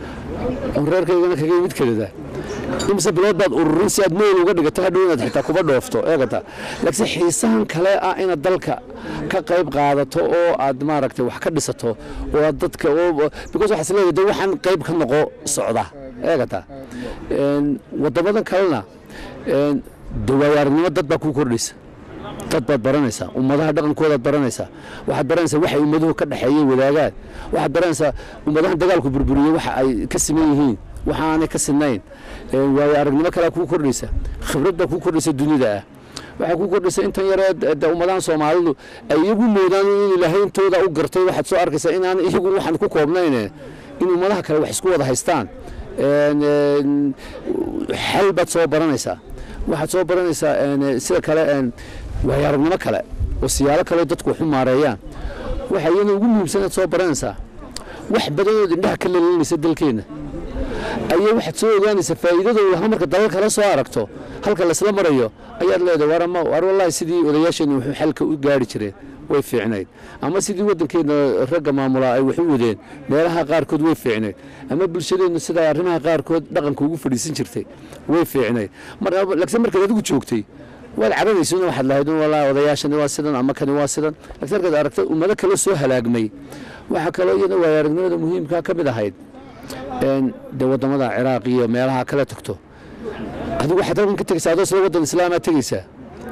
oo reerkaygana kaga yimid kanada imise bilood baad ururin si aad meel uga dhigato hadhow inaad xitaa kuba dhoofto eegata laakiin xiisahan kale ah inaad dalka ka qayb qaadato oo aad maaragtay wax ka dhisato oo aad dadka oo because waxaas leedahay de waxaan qayb ka noqo socda eegata Een, waddamadan kalena een, de waayo-aragnimo dad baa kuu kordhaysa dad baad baranaysaa ummadaha dhaqankoodaad baranaysaa waxaad baranaysaa waxay ummaduhu ka dhexeeyeen wadaagaan waxaad baranaysaa ummadahan dagaalku burburiyey waxa ay ka siman yihiin waxa aanay ka sinayn Ee, waayo aragnimo kalea kuu kordhaysa khibrad baa kuu kordhaysa dunida ah waxaa kuu kordhaysa intan yaree de- de ummadahan soomaalidu ay iyagu moodaan in ilaahay intooda u gartay waxaad soo arkaysaa inaan iyagu waxaan ku koobnayne in ummadaha kale wax isku wada haystaan Een, een, xal baad soo baranaysaa waxaad soo baranaysaa een, sida kale een, waayo aragnimo kale oo siyaalo kale dadku wax u maareeyaan waxa iyana ugu muhiimsanaad soo baranaysaa wax badanood indhaha ka leelinaysa dalkeenna ayaa waxaad soo ogaanaysaa faa'iidadooda laha marka dalal kale soo aragto halka laysla marayo ayaad leedahay war ama war wallaahi sidii odayaasheenna wuxuu xalka u gaari jireen way fiicnayd ama sidii waddankeenna ragga maamulaa ay wax u wadeen meelaha qaarkood way fiicnayd ama bulshadeenna sidaa arrimaha qaarkood dhaqanka ugu fadhiisan jirtay way fiicnayd mar laakiin markaad adigu joogtay waad cabanaysa in waxaad lahayd in wallaahi odayaashani waa sidan ama kani waa sidan laakiin markaad aragtay ummado kale soo halaagmay waxaa kaloo iyada waayo aragnimada muhiimkaa ka mid ahayd een dee waddamada ciraaq iyo meelaha kale tagto adigu waxaad halkan ka tegaysaa adoo sida waddan islaamaa tegaysaa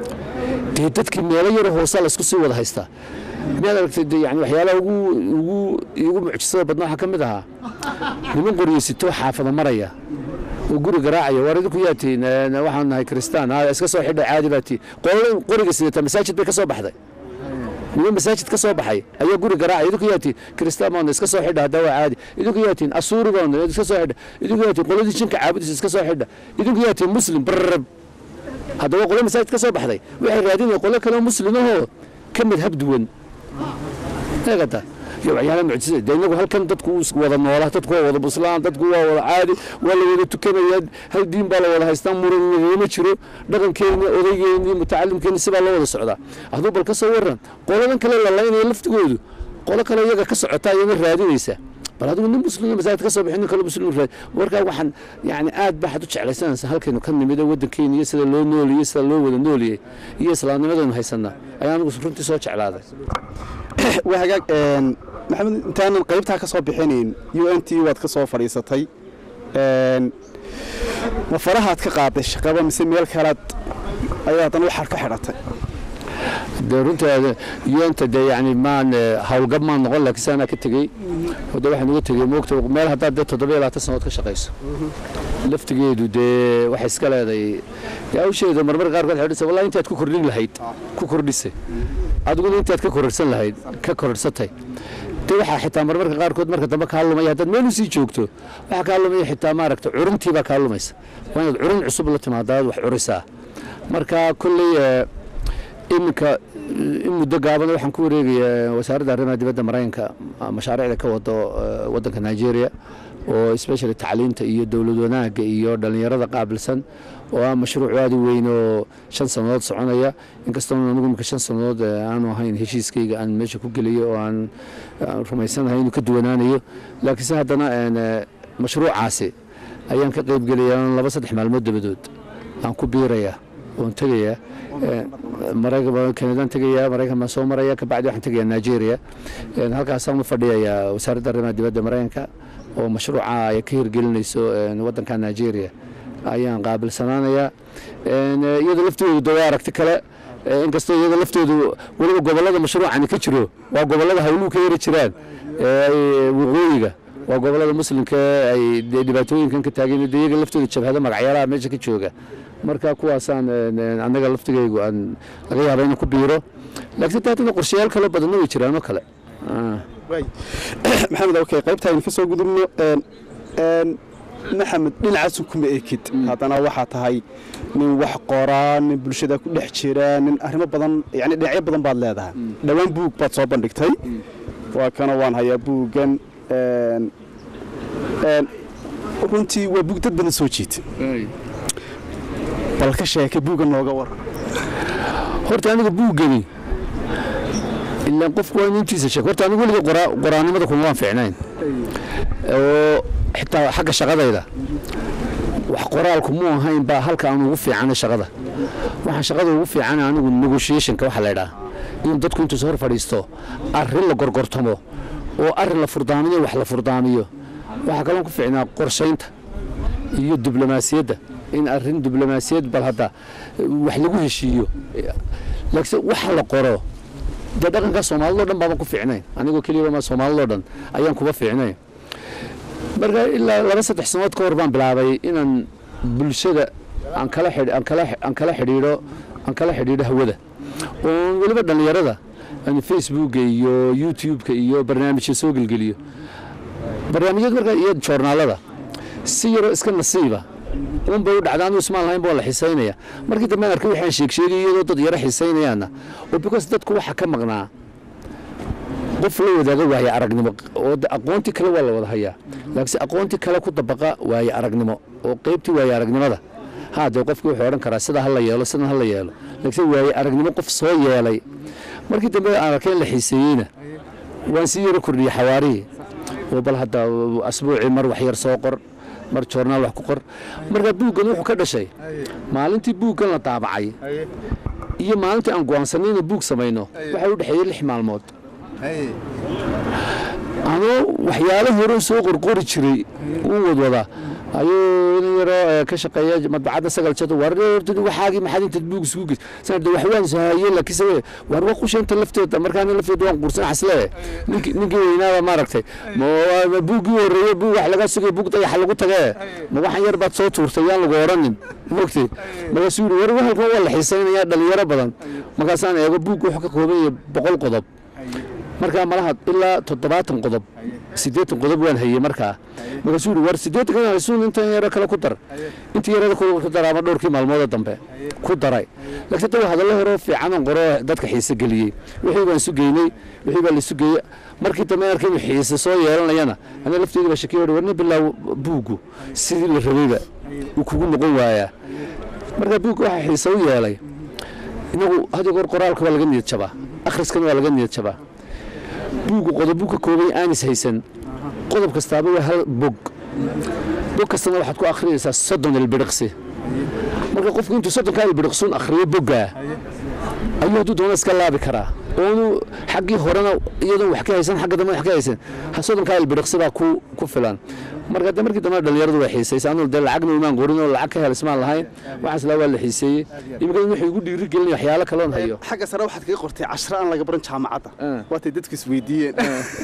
dee dadkii meelo yaro hoosaa laysku sii wada haystaa miyaad aragtay de yani waxyaalaha ugu ugu igu mucjisada badna waxaa ka mid ahaa niman qoryeysito xaafada maraya oo guri garaacaya waar idinku yaa tihiin een, waxaan nahay kristaan ha iska soo xidhay caadi baa tihiin qolada qoriga sidata masaajid bay ka soo baxday niman masaajid ka soo baxay ayaa guri garaacay idinku yaa tihiin kristaan baanu iska soo xidha haddaa waa caadi idinku yaa tihiin asuuri baanu iska soo xidha idinku yaa tihiin qoladii jinka caabudisa iska soo xidha idinku yaa tihiin muslim barrab haddaba qolo masaajid ka soo baxday waxay raadinaya qolo kale oo muslimahoo ka madhab duwan eegata iyo waxyaala mucjisa de inagu halkan dadku is wada noola dadku waa wada buslaan dadku waa wada caadi waa la wada tukanaya hal diin baa la wada haystaa muran nagama jiro dhaqankeeni odaygeeni mutacalimkeeni sibaa loo wada socdaa aduu bal ka soo waran qoladan kale la laynaya laftigoodu qolo kale iyaga ka socotaa iyana raadinaysa bal adigu nin muslim masaajid ka soo bixin nin kale muslim raad markaa waxaan yani aad baxad u jeclaysanaysa halkaynu ka nimida waddankeena iyo sida loo nooliyey sida loo wada nooliyey iyo islaamnimadaynu haysanaa ayaa anigu runtii soo jeclaaday waa hagaag een, maxamed intaanan qaybtaa ka soo bixinayn u n t waad ka soo fadhiisatay een, ma farahaad ka qaaday shaqaba mise meel kalead ayaa haddana waxaad ka xidhatay dee runta yenta dee yani maan eh, howlgab maan noqon laakiin saanaa ka tegey hode waxaan uga tegey moogta meel haddaad dee toddoba iyo labaatan sannadood ka shaqayso laftigeedu dee waxay iska leedahay dee hawsheeda marmar qaarkood waxay dhisa wallahi intaad ku kordhin lahayd ku kordhisay adiguna intaad ka kororsan lahayd ka kororsatay dee waxaa xitaa marmarka qaarkood marka dambe kaa lumaya haddaad meel usii joogto waxaa kaa lumaya xitaa maaragta curuntii baa kaa lumaysa waa inaad curun cusub la timaadaad wax curisaa marka kolley eh, iminka in muddo gaaban waxaan ku wareegayaa wasaaradda arrimaha dibadda maraykanka mashaariicda ka wado eh, waddanka nigeria oo especially tacliinta iyo dowlad wanaagga iyo dhallinyarada qaabilsan oo ah mashruuc aad u weyn oo shan sannadood soconaya inkastoo anigu imika shan sannadood eh, aanu ahayn heshiiskayga aan meesha ku geliyo oo aan aan rumaysanahay inuu ka duwanaanayo laakiinse haddana een, eh, mashruucaasi ayaan ka qayb gelaya laba saddex maalmood dabadood aan ku biiraya oon tegayaa maraykan kanadaan tegayaa maraykan baan soo maraya kabacdi waxaan tegayaa nigeria halkaasaan u fadhiyayaa wasaaradda arrimaha dibadda maraykanka oo mashruuca ay ka hirgelinayso waddanka nigeria ayaan qaabilsanaanayaa iyada laftoodu dawaa aragti kale inkastoo iyada laftoodu weliba gobollada mashruucani ka jiro waa gobollada hawluhu ka yari jiraan waqooyiga waa gobollada muslimka ay dhibaatooyinkan ka taageen de iyaga laftooda jabhada magacyaalaha meesha ka jooga marka kuwaasaan annaga laftigaygu aan laga yaaba inaan ku biiro laakiin taatana qorshayaal kale badanna way jiraan oo kale maxamed okay qaybta aynu ka soo gudubno maxamed dhinacaasu kuma ekid haddana waxaa tahay nin wax qoraa nin bulshada ku dhex jira nin arrimo badan yani dhinacyo badan baad leedahay dhowaan buug baad soo bandhigtay waa kana waan hayaa buuggan runtii waa buug dad badan soo jiita bal ka sheeka buugga nooga war horta aniga buuggani ilaan qofku waa intiisa sheeg horta anigu weliga qoraanimada kuma waan fiicnayn oo xitaa xagga shaqadayda wax qoraalku muu ahayn baa halka aan ugu fiicanay shaqada waxaan shaqada ugu fiicanay anigu negotiationka waxa la ydhaha in dadku intuusa hor fadhiisto arrin la gorgortamo oo arrin la furdaamiyo wax la furdaamiyo waxaa kaloon ku fiicnaa qorshaynta iyo diblomaasiyadda in arrin diblomaasiyad bal hadda wax lagu heshiiyo laakiin waxa la qoro dee dhaqankaa soomaalidoo dhan baaban ku fiicnayn anigoo keliyaba ma soomaalidoo dhan ayaan kuba fiicnayn marka ilaa laba saddex sanood ka hor baan bilaabay inaan bulshada aan kala aan kala aan kala xidhiidho aan kala xidhiidho hawada oo weliba dhallinyarada aan facebooka iyo youtube-ka iyo barnaamijya soo gelgeliyo barnaamijyada marka iyo joornaalada si yaroo iska nasiiba un bay u dhacda anu ismaan lahayn baa la xisaynaya markii dambe aan arkay waxaan sheeg sheegay iyadoo dad yaro xisaynayaana oo because dadku waxa ka maqnaa qof la wadaaga waaye aragnimo oo aqoontii kale waa la wada hayaa laakiinse aqoontii kale ku dabaqa waaye aragnimo oo qaybtii waaye aragnimada haa dee qofkii wuxuu odhan karaa sida ha la yeelo sidan ha la yeelo laakiinse waaye aragnimo qof soo yeelay markii dambe aan arkay in la xiiseeyeyna waan sii yaro kordhiyey xawaarihii oo bal hadda asbuucii mar wax yar soo qor mar joornaal wax ku qor marka buuggan wuxuu ka dhashay maalintii buuggan la daabacay iyo maalintii aan go'aansanay inaan buug samayno waxaa u dhexeeyey lix maalmood anoo waxyaalo hore soo qorqori jiray uu wadwada ayuu nin yaroo ka shaqeeya madbacadda sagal jado war waxaagii maxaad intaad buug isugu geys sanad wax waan sahaye laakiinse war waa qusheenta lafteeda markaana lafteeda waan qursan xasle ninkii ninkii weynaaba maaragtay buuggii horreeye buug wax laga sugay buug dayaxa lagu tagee ma waxan yar baad soo tuurtay yaan lagu odhanin mogtay markaasuu yidhi war halkan waa la xiisaynayaa dhalinyaro badan markaasaan eego buugga wuxuu ka kooban yahay boqol qodob markaa malaha ilaa toddobaatan qodob siddeetan qodob waan hayey markaa markaasuu yidhi war siddeetan kan haysuun intan yaro kale ku dar intii yarada ku dar ama dhowrkii maalmooda dambe ku daray laakiin dawa hadallo horoo fiicanan qoro dadka xiise geliyey wixii baan isu geynay wixii baa la isu geeyey markii dambe arkay inuu xiise soo yeelanayana aniga lafteedii baa shakiyo war nin bilaa buuggu sidii la rabayba uu kugu noqon waayaa marka buugga waxaa xiise u yeelay inagu hadii goor qoraalka waa laga niyad jabaa akhriskana waa laga niyad jabaa buuggu qodobuu ka koobay aanis haysan qodob kastaaba waa hal bog bog kastana waxaad ku akhriyaysaa soddon ilbiriqsi marka qofku intuu soddonka ilbiriqsuun akhriyo boggaa ayuu hadduu doona iska laabi karaa oonu xaggii horena iyadoon wax ka haysan xagga dambe wax ka haysan soddonkaa ilbiriqsi baa ku ku filan marka de markii dambe dhalinyaradu way xiisaysa anu dee lacagna imaan qorin oo lacag ka hel ismaan lahayn waxaas laa waa la xiiseeyey imikada wuxuu igu dhiiri gelinaya waxyaalo kaloon hayo xagga sare waxaad kaga qortay cashro aan laga baran jaamacadda waatay dadku isweydiiyeen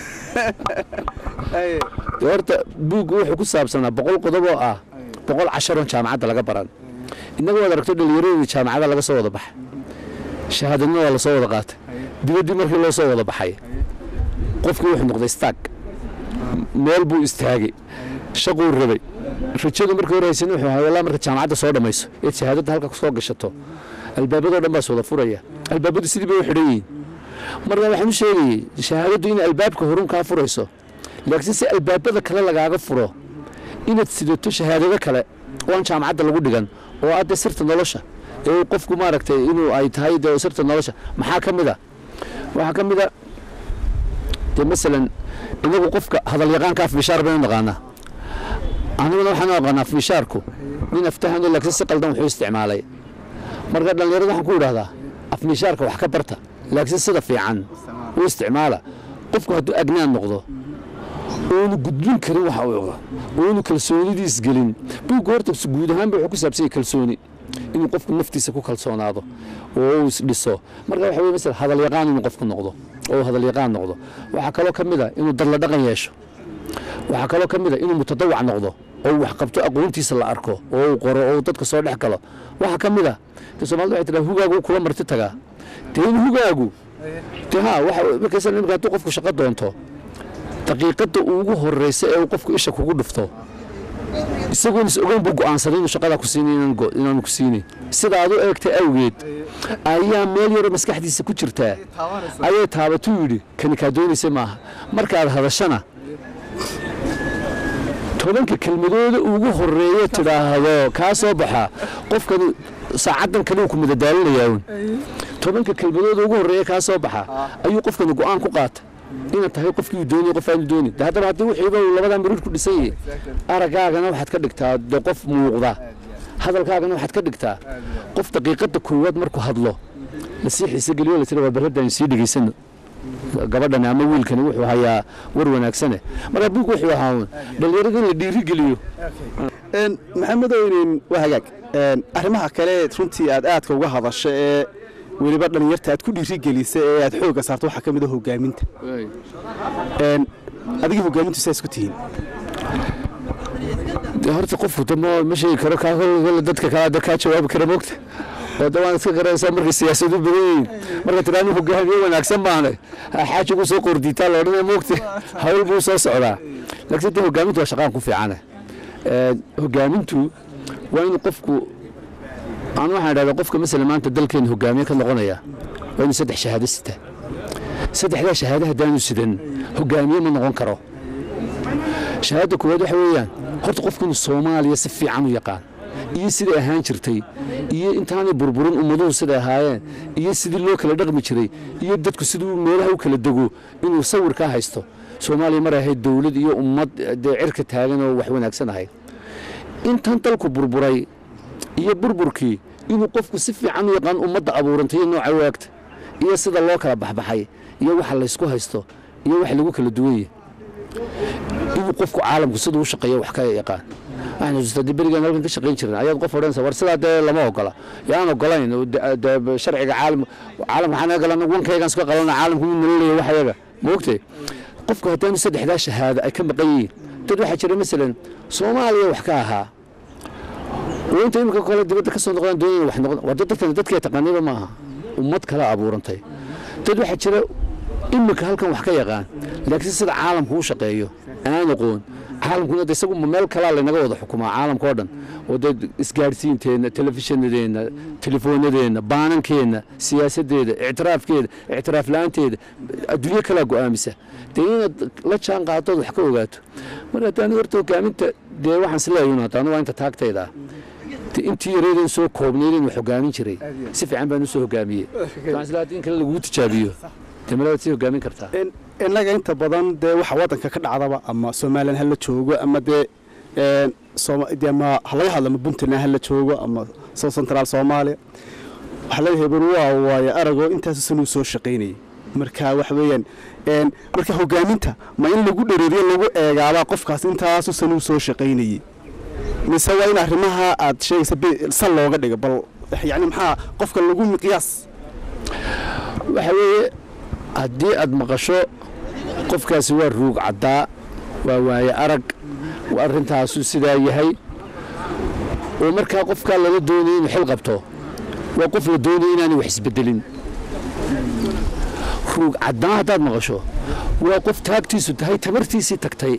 horta buuggu wuxuu ku saabsanaa boqol qodob oo ah boqol casharoon jaamacadda laga baran innaga waad aragto dhalinyaradii jaamacada laga soo wada baxay shahaadadna waa lasoo wada qaatay dibaddii markii loo soo wada baxay qofkii wuxuu noqday staag meel buu istaagay shaquu rabay rajadu markii hore haysan wuxuu ahaa walaa marka jaamacadda soo dhammayso eed shahaadadda halka soo gashato albaabadoo dhan baa is wada furaya albaabadu sidii bay u xidhan yihiin marka waxaan u sheegayey shahaadaddu in albaabka horun kaa furayso laakiin si albaabada kale lagaaga furo inaad sidato shahaadado kale oo aan jaamacadda lagu dhigan oo adde sirta nolosha ee qofku maaragtay inuu ay tahay dee sirta nolosha maxaa ka mid a waxaa ka mid a dee masalan inagu qofka hadalyaqaanka afbishaar baynu naqaanaa aniguna waxaan u aqaanaa afbishaarku nin aftahano laakiin si qaldan wuxuu isticmaalay marka dhallinyarada waxaan ku idhahdaa afmishaarka wax ka barta laakiin sida fiican u isticmaala qofku hadduu agnaan noqdo oonu gudbin karin waxa uu oga oonu kalsoonidiis gelin buugga horta guud ahaanba wuxuu ku saabsan yahay kalsooni inuu qofku naftiisa ku kalsoonaado oo uu isdhiso marka waxa weye masala hadal yaqaan inuu qofku noqdo oo hadal yaqaan noqdo waxaa kaloo ka mid a inuu dadla dhaqan yeesho waxaa kaloo ka mid a inuu mutadawac noqdo oo uu wax qabto aqoontiisa la arko oo uu qoro oo uu dadka soo dhex galo waxaa ka mid a de soomaalida waxay tiraa hugaagu kula marti tagaa dee in hugaagu de ha waxa markaysa imika hadduu qofku shaqo doonto daqiiqadda ugu horreysa ee uu qofku isha kugu dhufto isagoon is ogeyn buu go'aansaday inuu shaqadaa ku siinin inaanu ku siinin sida aad u eegtay awgeed ayaa meel yaroo maskaxdiisa ku jirtaa ayay taabatuu yidhi kani kaa doonaysa maaha markaad hadashana tobanka kelmadooda ugu horreeya tidhaahdo kaa soo baxa qofkani saacaddan kale uu ku madadaalinayaa un tobanka kelmadooda ugu horreeya kaa soo baxa ayuu qofkani go'aan ku qaata inaad tahay qofkii uu doonay qof aanu doonin de haddaba haddii wixiiba uu labadan miruud ku dhisan yahay araggaagana waxaad ka dhigtaa de qof muuqda hadalkaagana waxaad ka dhigtaa qof daqiiqadda koowaad markuu hadlo lasii xiise geliyo latira waa barradaan sii dhegaysano gabadhani ama wiilkani wuxuu hayaa war wanaagsane marka buug wuxuu ahaa un dhallinyarada in la dhiiri geliyo maxamed oynin waa hagaag arrimaha kale runtii aad aadka uga hadasho ee weliba dhallinyarta aad ku dhiirigelisa ee aad xoogga saarto waxaa ka mid a hogaaminta adigii hogaamintu saa isku tihiin de horta qofku dama ma sheegi karo kaa kole dadka kale de kaa jawaabi kara moogta oo de waan iska garanaysaa markay siyaasadu badan yihiin marka tiraanu hogaamiye wanaagsan baana xaaji gu soo qordiitaa la odhanaya moogta hawl buu soo socdaa laakiin de hogaamintu waa shaqaan ku fiicane hogaamintu waa inuu qofku aan waxaan idhahdaa qofka masala maanta dalkeena hogaamiye ka noqonaya waa inuu saddex shahaado sita saddexdaa shahaado haddaanu sidan hogaamiye ma noqon karo shahaadda koowaad waxa weeyaan horta qofku inuu soomaaliya si fiican u yaqaan iyo siday ahaan jirtay iyo intaanay burburin ummaduhu siday ahaayeen iyo sidii loo kala dhaqmi jiray iyo dadku siduu meelaha u kala dego inuu sawir ka haysto soomaaliya mar ahayd dowlad iyo ummad dee cirka taagan oo wax wanaagsan ahayd intan dalku burburay iyo burburkii inuu qofku si fiican u yaqaan ummadda abuurantay iyo nooca waagta iyo sida loo kala baxbaxay iyo waxa laysku haysto iyo waxa lagu kala duwan yahay inuu qofku caalamku siduu u shaqeeyo wax ka yaqaan waxaan xusuustaa dee berigaan halkan ka shaqayn jirna ayaad qof odhanaysa war sidaa dee lama ogola yaan ogolayn dee sharciga caalam caalamka waxaan naga galan wankaygaan iska qalana caalamku mid nala leeyahay wax ayaga ma ogtay qofku haddaanu saddexdaa shahaado ay ka maqan yihiin dad waxaa jira masalan soomaaliya wax ka ahaa oo inta imika kale dibadda ka soo noqdaan doonayna wax noqon waa dad dadkan dadkee taqaaniba ma aha ummad kala abuurantay dad waxaa jira imika halkan wax ka yaqaan laakiin sida caalamku u shaqeeyo aan aqoon caalamkuna de isagu meel kalaa laynaga wada xukumaa caalamka oo dhan oo dee isgaadhsiinteenna telefishinadeenna telefoonadeenna baanankeenna siyaasaddeeda ictiraafkeeda ictiraaf la-aanteeda adduunyo kalaa go'aamisa dee inaad la jaan qaatood wax ka ogaato marka haddaan horta hogaaminta dee waxaan isleeyun haddana waa inta taagtayda intii yareedan soo koobnayd wax hogaamin jiray si fiican baan u soo hogaamiyey waxaan isleeyahay haddii in kale laguu tijaabiyo dee malaad sii hogaamin kartaa innaga inta badan dee waxa waddanka ka dhacdaba ama somalilan ha la joogo ama dee ama ha laga hadlo ama puntland ha la joogo ama south central soomaaliya waxaa leeyahay bal waa waaye aragoo intaasu sanuu soo shaqaynayay marka waxa weeyaan marka hogaaminta ma in lagu dhereeriyo lagu eegaabaa qofkaas intaasu sanuu soo shaqaynayay mise waa in arrimaha aad sheegaysa sal looga dhigo bal yacni maxaa qofka lagu miqyaas waxa weeye haddii aad maqasho qofkaasi waa ruug caddaa waa waaye arag arrintaasu sidaa yahay oo markaa qofkaa lala doonaya inuu xil qabto waa qof la doonaya inaanay wax isbedelin ruug caddaan haddaad maqasho waa qof taagtiisu tahay tamartiisii tagtay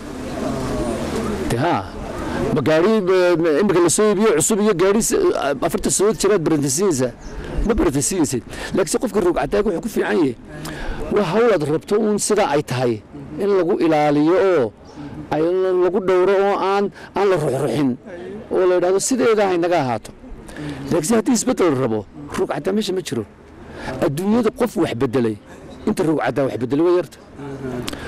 de haa ma gaari imika la soo iibiyo cusub iyo gaari afarta sadood jiraad barantasiinaysaa ma barantasiinaysid laakiinse qofka ruug caddaag wuxuu ku fiican yahay waa hawl aad rabto uun sidaa ay tahay in lagu ilaaliyo oo ay lagu dhowro oo aan aan la ruxruxin oo la yidhahdo sideedaa haynaga ahaato laakiinse haddii isbeddel rabo ruug caddaa meesha ma jiro adduunyada qof wax beddelay inta ruug caddaa wax beddelay waa yarta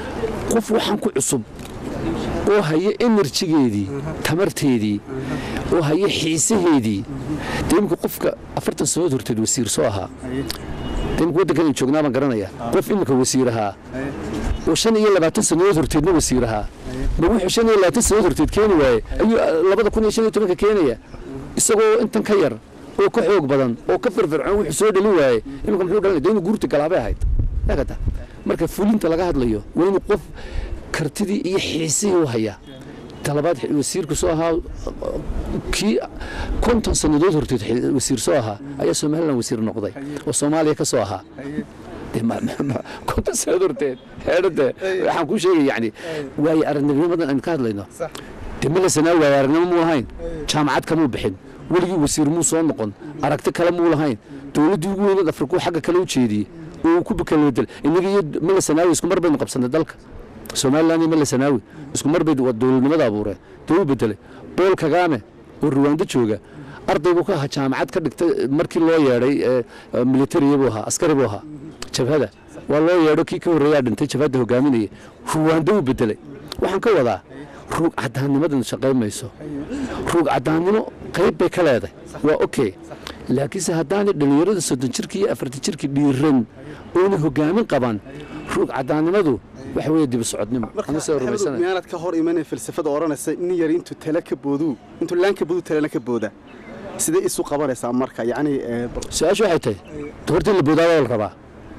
qof waxaan ku cusub oo haya enerjigeedii tamarteedii oo haya xiisaheedii dee imika qofka afartan sannadood horteed wasiir soo ahaa dee imika waddankan aan joognaa baan garanaya qof imika wasiir ahaa oo shan iyo labaatan sannadood horteedna wasiir ahaa ma wuxuu shan iyo labaatan sannadood horteed keeni waaye ayuu labada kun iyo shan iyo tobanka keenaya isagoo intan ka yar oo ka xoog badan oo ka firfircoon wuxuu soo dhalin waaye imika muxuu dhalinaya dee inuu guurta galaabay ahayd yaagata marka fulinta laga hadlayo waa inuu qof kartidii iyo xiisihii u hayaa talabaad wasiirku soo ahaa kii konton sannadood horteed wasiir soo ahaa ayaa somalilan wasiir noqday oo soomaaliya ka soo ahaa konton sannadood horteed heedhade waxaan kuu sheegay yani waaye aragnimnimadan aynu ka hadlayno dee malasanaa waaye aragnimo muu lahayn jaamacad kamuu bixin weligii wasiir muu soo noqon aragti kale muu lahayn dowladdii ugu weyneed afrikuu xagga kale u jeediyey oo uu ku kala bedel innaga iyo malasanaawi isku mar baynu qabsanay dalka somalilan iyo malasanaawi isku mar bay dowladnimada abuureen dee uu bedelay bool kagaame oo ruwaando jooga arday buu ka ahaa jaamacad ka dhigtay markii loo yeedhay militariya buu ahaa askari buu ahaa jabhada waa loo yeedho kii ka horreeyaa dhintay jabhadda hogaaminaya ruwaando uu bedelay waxaan ka wadaa ruug caddaannimadan shaqayn mayso ruug caddaannimo qayb bay ka leedahay waa okay laakiinse haddaanay dhallinyarada soddon jirka iyo afartan jirka dhiiran oona hogaamin qaban ruug caddaannimadu waxa weeye dibi socodnimo anasoo rumaysana miyaanad ka hor imanay falsafada odhanaysa nin yar intuu tale ka booduu intuu laan ka boodu talena ka booda sidee isu qabanaysaa marka yacni su-aashu waxay tahay hortii la boodaaba la rabaa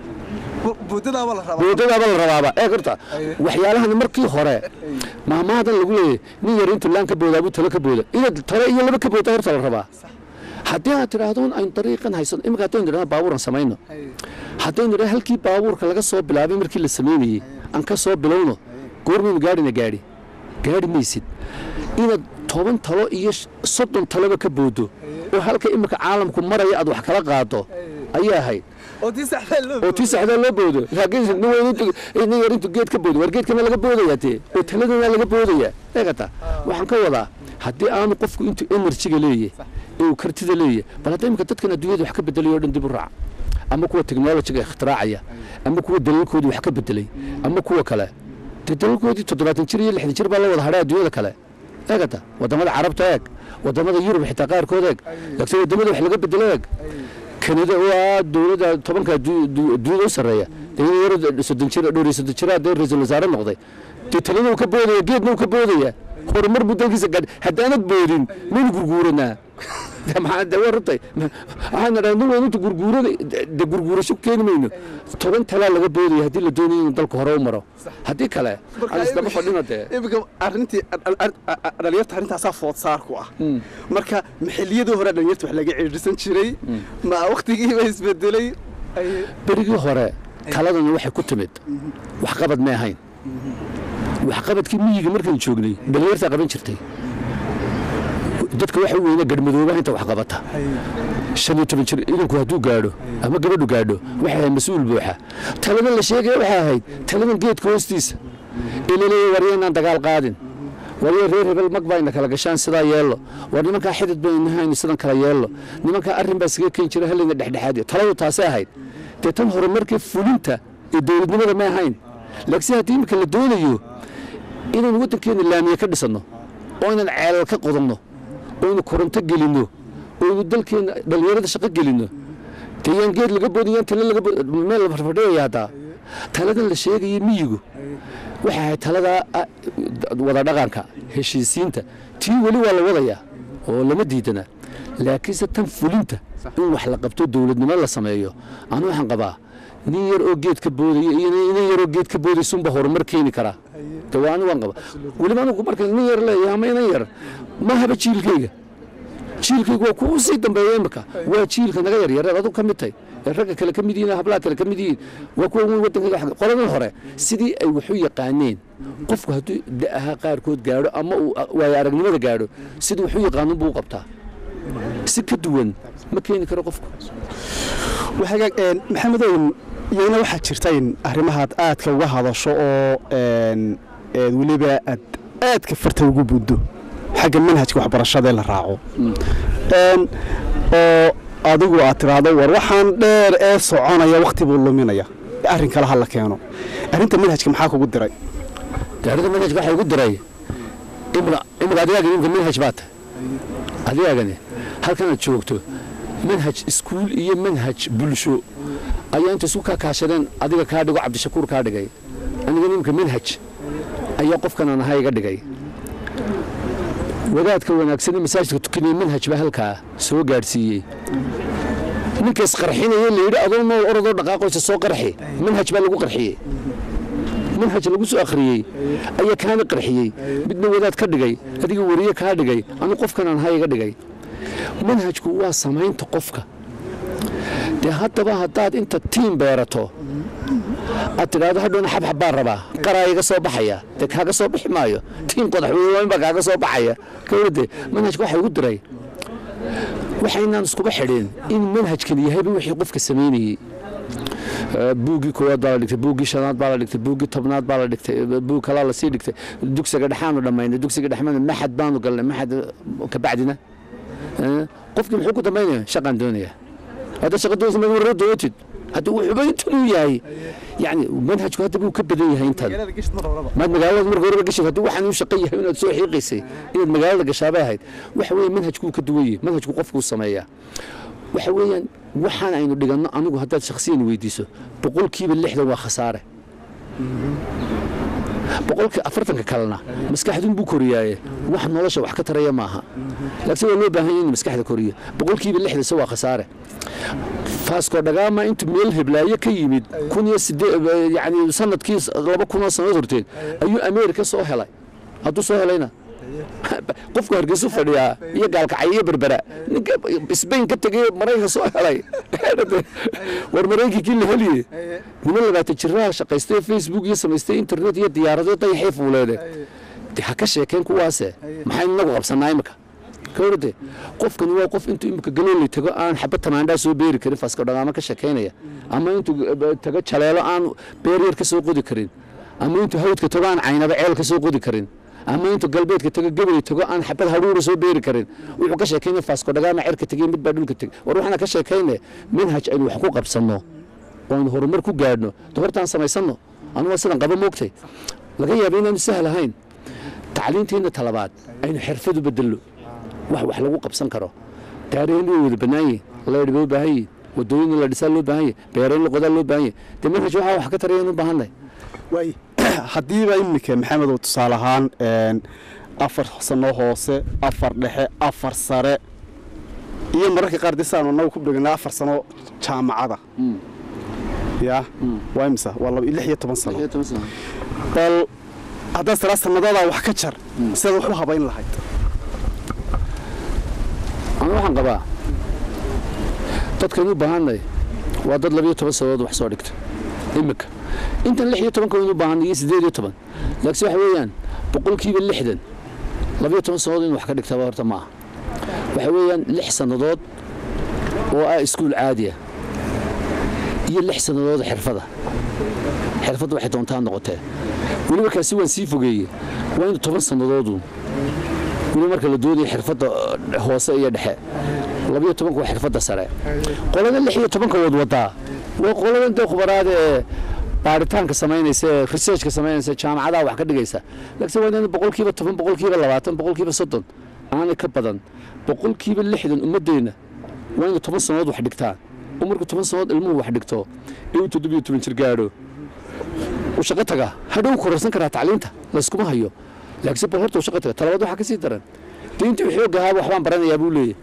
boodadaaba la rabaa boodadaaba la rabaaba ee horta waxyaalahan markii hore maamaadan lagu leeyahay nin yar intuu laan ka boodaabuu talo ka booda inaad talo iyo laba ka booda horta la rabaa haddii aad tidhaahdo aynu dariiqan haysano imika haddaynu idhahdo baabuuran samayno haddaynu idhahdo halkii baabuurka laga soo bilaabay markii la samaynayey aan ka soo bilowno goormaynu gaadhina gaadhi gaadhi maysid inaad toban talo iyo soddon taloba ka boodo oo halka imika caalamku maraya aad wax kala qaado ayaa ahayd oo tii saxdaa oo tii saxdaa loo boodo laakiin nin weyn intu nin yar intu geed ka boodo war geedkana laga boodaya tee oo taladana laga boodaya eegata waxaan ka wadaa haddii aanu qofku intuu enerjiga leeyahay ee uu kartida leeyahay bal hadda imika dadkan adduunyada wax ka bedelayo o dhan dib u raac ama kuwa teknolojiga ikhtiraacaya ama kuwa daliilkoodii wax ka bedelay ama kuwa kale dee daliilkoodii toddobaatan jir iyo lixdan jir baa la wada hadhay adduunyada kale eegata wadamada carabta eeg wadamada yurub xitaa qaarkood eeg laakiin wadamada wax laga bedelo eeg kanada waa dowladda tobanka adduunyada u sarreeya dee in yaro soddon jir dhowr iyo soddon jira dee ra-iisul wasaare noqday dee talada uu ka boodaya geedna uu ka boodaya horumar buu dalkiisa gaadh haddaanad boodin maynu gurguuranaa maxaa de waa rutay waxaan idhaha nin weyn inta gurguurada de gurguurasho keeni mayno toban talaa laga boodaya haddii la doonayo inuu dalku hore u maro haddii kale aan isdaba fadhina dee imika arrintii dhalinyarta arrintaasaa foodsaarku ah marka maxilliyadii hore dhalinyarta wax laga ciidhisan jiray ma waktigiiba isbedelay berigii hore taladani waxay ku timid waxqabad may ahayn waxqabadkii miyiga markaan joognay dhalinyartaa qaban jirtay dadka waxa weyne garhmadoobaha inta wax qabata shan iyo toban jir idinku hadduu gaadho ama gabadhu gaadho waxay ahayd mas-uul buuxa taladan la sheegaya waxay ahayd taladan geedka hoostiisa ee laleeya warya inaan dagaal qaadin warya reer hebel mag bayna kala gashaan sidaa yeello war nimankaa xidid bayna haynu sidan kala yeello nimankaa arrin baa isaga keeni jira hallayna dhexdhexaadiyo taladu taasay ahayd dee tan hore markii fulinta iyo dowladnimada ma ahayn laakiinse haddii imika la doonayo inaynu waddankeena laamiye ka dhisanno oo inaan ceelal ka qodanno oynu koronto gelinno oynu dalkeena dhallinyarada shaqo gelinno dee yaan geed laga boodin yaan tale laga meel la farfadhiyaya haddaa taladan la sheegaya miyigu waxay ahayd taladaa wada dhaqanka heshiisiinta tii weli waa la wadayaa oo lama diidana laakiinse tan fulinta in wax la qabto dowladnimo la sameeyo anu waxaan qabaa nin yar oo geed ka boodaya iyo nin yar oo geed ka boodaysunba horumar keeni karaa de waa ani waan qaba weliba anugu marka nin yar leeyahay ama inan yar ma haba jiilkayga jiilkayga waa kuwa sii dambeeya imika waa jiilka naga yaryareed adug ka mid tahay ee ragga kale ka mid yihiin hablaha kale ka mid yihiin waa kuwa waddanka qoladan hore sidii ay waxu yaqaaneen qofku hadduu da'aha qaarkood gaadho ama uu waayo aragnimada gaadho sidii waxu yaqaanin buu u qabtaa si ka duwan ma keeni karo qofku maxamedow iyana waxaa jirta in arrimahaad aadka uga hadasho oo weliba aad aadka farta ugu buddo xagga manhajka waxbarashada ee la raaco oo adigu aad tidhaahdo war waxaan dheer ee soconaya wakhti buu luminaya arrin kale ha la keeno arrinta manhajka maxaa kugu diray arrinta manhajka waxaa igu diray imika adigaa imika manhaj baa tahay adigagani halkanaad joogto manhaj iskuul iyo manhaj bulsho ayaa inta isu kaa kaashadeen adiga kaa dhigo cabdishakuur kaa dhigay aniga nimka manhaj ayaa qofkan aan ahaa iga dhigay wadaadka wanaagsan ee masaajidka tukanaya manhaj baa halkaa soo gaadhsiiyey ninka isqarxinaya layidhi adoo nool orodoo dhaqaaqoysa soo qarxi manhaj baa lagu qarxiyey manhaj lagu soo akhriyey ayaa kaana qarxiyey midna wadaad ka dhigay adiga wariye kaa dhigay anu qofkan aan ahaa iga dhigay manhajku waa samaynta qofka dee haddaba haddaad inta tiim beerato aad tidhaahdo hadhowna xabxab baan rabaa qaraa iga soo baxaya dee kaaga soo bixi maayo tiim qodaxweyne baa kaaga soo baxaya kawrade manhajka waxa igu diray waxaynaan iskuba xidhin in manhajkan yahayba wixii qofka samaynayey buuggii koowaad baa la dhigtay buuggii shanaad baa la dhigtay buuggii tobnaad baa la dhigtay buug kalaa lasii dhigtay dugsiga dhexaanu dhammaynay dugsiga dhexmana maxad baanu galnay maxad kabacdina qofkii muxuu ku dambaynaya shaqaan doonaya hadda shaqa doonaysa ma warra dootid hadda wuxuuba intanuu yahay yani manhajku hadda buu ka badan yahay intan maad magaalada marka horeba gashid haddii waxaan u shaqan yahay inaad soo xiiqaysay inaad magaalada gashaabay ahayd waxa weeye manhajkuu ka duwan yahay manhajku qofkuu sameeyaa waxa weeyaan waxaan aynu dhiganno anigu haddaad shakhsiyan weydiiso boqolkiiba lixdan waa khasaare boqolkii afartanka kalena maskaxdun buu koriyaaye wax nolosha wax ka taraya maaha laakiin waa loo baahan yahay in maskaxda koriyo boqolkiiba lixdanse waa khasaare faasko dhagaama intuu meel heblaayo ka yimid kun iyo sideed yani sanadkii laba kunoo sannadood horteed ayuu ameerika soo helay hadduu soo helayna qofku hargeysu fadhiyaa iyo gaalkacay iyo berbera ninka sbain ka tegay maraykan soo helay war maraykankii la heliye nima labaatan jiraha shaqaystay facebook iyo samaystay internet iyo diyaarado dayaxay fuuleede de ha ka sheekeen kuwaase maxaynu inagu qabsanaa imika kawrade qofkani waa qof intuu imika galooley tago aan xabad tamaandhaa soo beeri karin faasko dhagaamo ka sheekaynaya ama intuu tago jaleelo aan beeryar ka soo qodi karin ama intuu hawdka tago aan caynaba ceel ka soo qodi karin ama intuu galbeedka tago gabay tago aan xabad hadhuura soo beeri karin wuxuu ka sheekaynaya faasko dhagaama cerka tegey mid baa dhulka tegey war waxaana ka sheekayne manhaj aynu wax ku qabsanno oo aynu horumar ku gaadhno de hortaan samaysanno anuga sidan qaba moogtay laga yaaba inaanu sahal ahayn tacliintiina talabaad aynu xirfad u bedelno wax wax lagu qabsan karo taariikhna way wada bannaan yihin leedhi baa u baahan yihin wadooyin la dhisaa loo baahan yahy beerayn la qodaa loo baahan yahy dee manhaj waxaa wax ka tarayaan u baahannahay waay haddiiba iminka maxamedow tusaale ahaan afar sano hoose afar dhexe afar sare iyo mararka qaar dee saanu annagu ku dhegana afar sano jaamacada ya waa imisa waa lix iyo toban sano bal haddaad tiraa sanadoodaa wax ka jar sidaad wax u habayn lahayd anu waxaan qabaa dadkan u baahanay waa dad labiyo toban sanadood wax soo dhigta iminka intan lix iyo tobanka waynu u baahanay iyo siddeed iyo toban laakiin waxa weeyaan boqolkiiba lixdan labiyo toban sannadood in wax ka dhigtaba horta ma aha waxa weeyaan lix sannadood oo ah iskuul caadiya iyo lix sannadood xirfada xirfadda waxay doontaa noqotee weliba kaasi waan sii fogeeyey waa inu toban sannadoodu weli marka la doonaya xirfadda hoose iyo dhexe labiyo tobanka waa xirfadda sare qolada lix iyo tobanka wad wadaa waa qolada inta khubaraada ee baaritaanka samaynaysa ee researchka samaynaysa jaamacadaha wax ka dhigaysa laakiin waa inaan boqolkiiba toban boqolkiiba labaatan boqolkiiba soddon aanay ka badan boqolkiiba lixdan ummaddeenna waa inu toban sannadood wax dhigtaan oo markuu toban sannadood ilmuhu wax dhigto ee uu toddobiyo toban jir gaadho uu shaqo taga hadhow kororsan karaa tacliinta layskuma hayo laakiin bal horta uu shaqo taga talabaad waxaa ka sii daran dee intii uu xoog ahaa waxbaan baranayaa buu leeyahy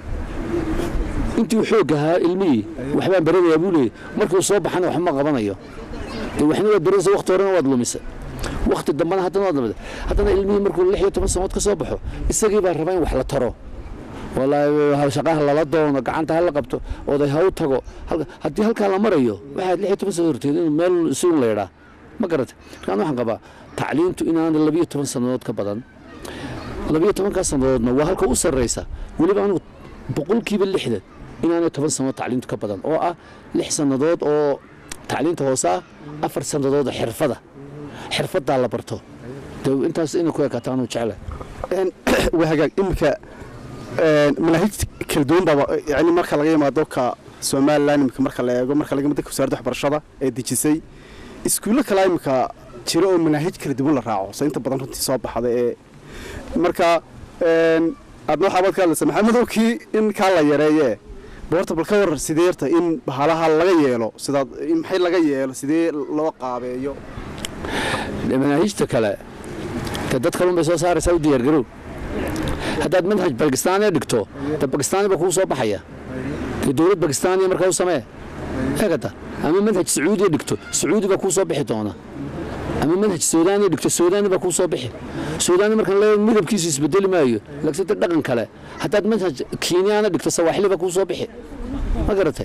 intii uu xoog ahaa ilmihii waxbaan baranayaa buu leeyahy markii uu soo baxana waxma qabanayo dee waxna waad baranaysa wakti horena waad lumisa wakti dambana haddana waad lumisa haddana ilmihii markuu lix iyo toban sannadood ka soo baxo isagii baa rabaa in wax la taro walaahi shaqaha lala doono gacanta hala qabto oday ha u tago haddii halkaa la marayo waxaad lix iyo toban sannadood horteed inuu meel isuun leedhaa ma garata markaan waxaan qabaa tacliintu inaanay labiyo toban sannadood ka badan labiyo tobankaa sannadoodna waa halka u sarraysa weliba anigu boqolkiiba lixdan inaanay toban sannadood tacliintu ka badan oo ah lix sannadood oo tacliinta hoose ah afar sannadood oo xirfada xirfaddaa la barto de intaas inay ku ekaato anuu jecla waa hagaag iminka manaahij kala duwan baaba yani marka laga yimaado ka somalilan iminka marka la eego marka laga yimaado ka wasaaradda waxbarashada ee dejisay iskuullo kale iminka jira oo manaahij kala duwan la raaco se inta badan runtii soo baxda ee marka aadna waxaa baad ka hadlaysa maxamedow kii in kaa la yareeye boorta bal ka warar sidee yarta in bahalaha laga yeelo sidaad in maxay laga yeelo sidee loo qaabeeyo manaahiijta kale de dad kalun bay soo saaraysaa u diyaargarow haddaad manhaj bakistaaniya dhigto de bakistaani baa kugu soo baxaya dee dowlad bakistaaniya markaa u samee eegata ama manhaj sacuudiya dhigto sacuudi baa kuu soo bixi doona ama manhaj suudaaniya dhigto suudaani baa kuu soo bixi suudaani markaan leeyahay midabkiisu isbedeli maayo laakiin de dhaqan kale haddaad manhaj kiinyaana dhigto sawaaxili baa kuu soo bixi ma garatay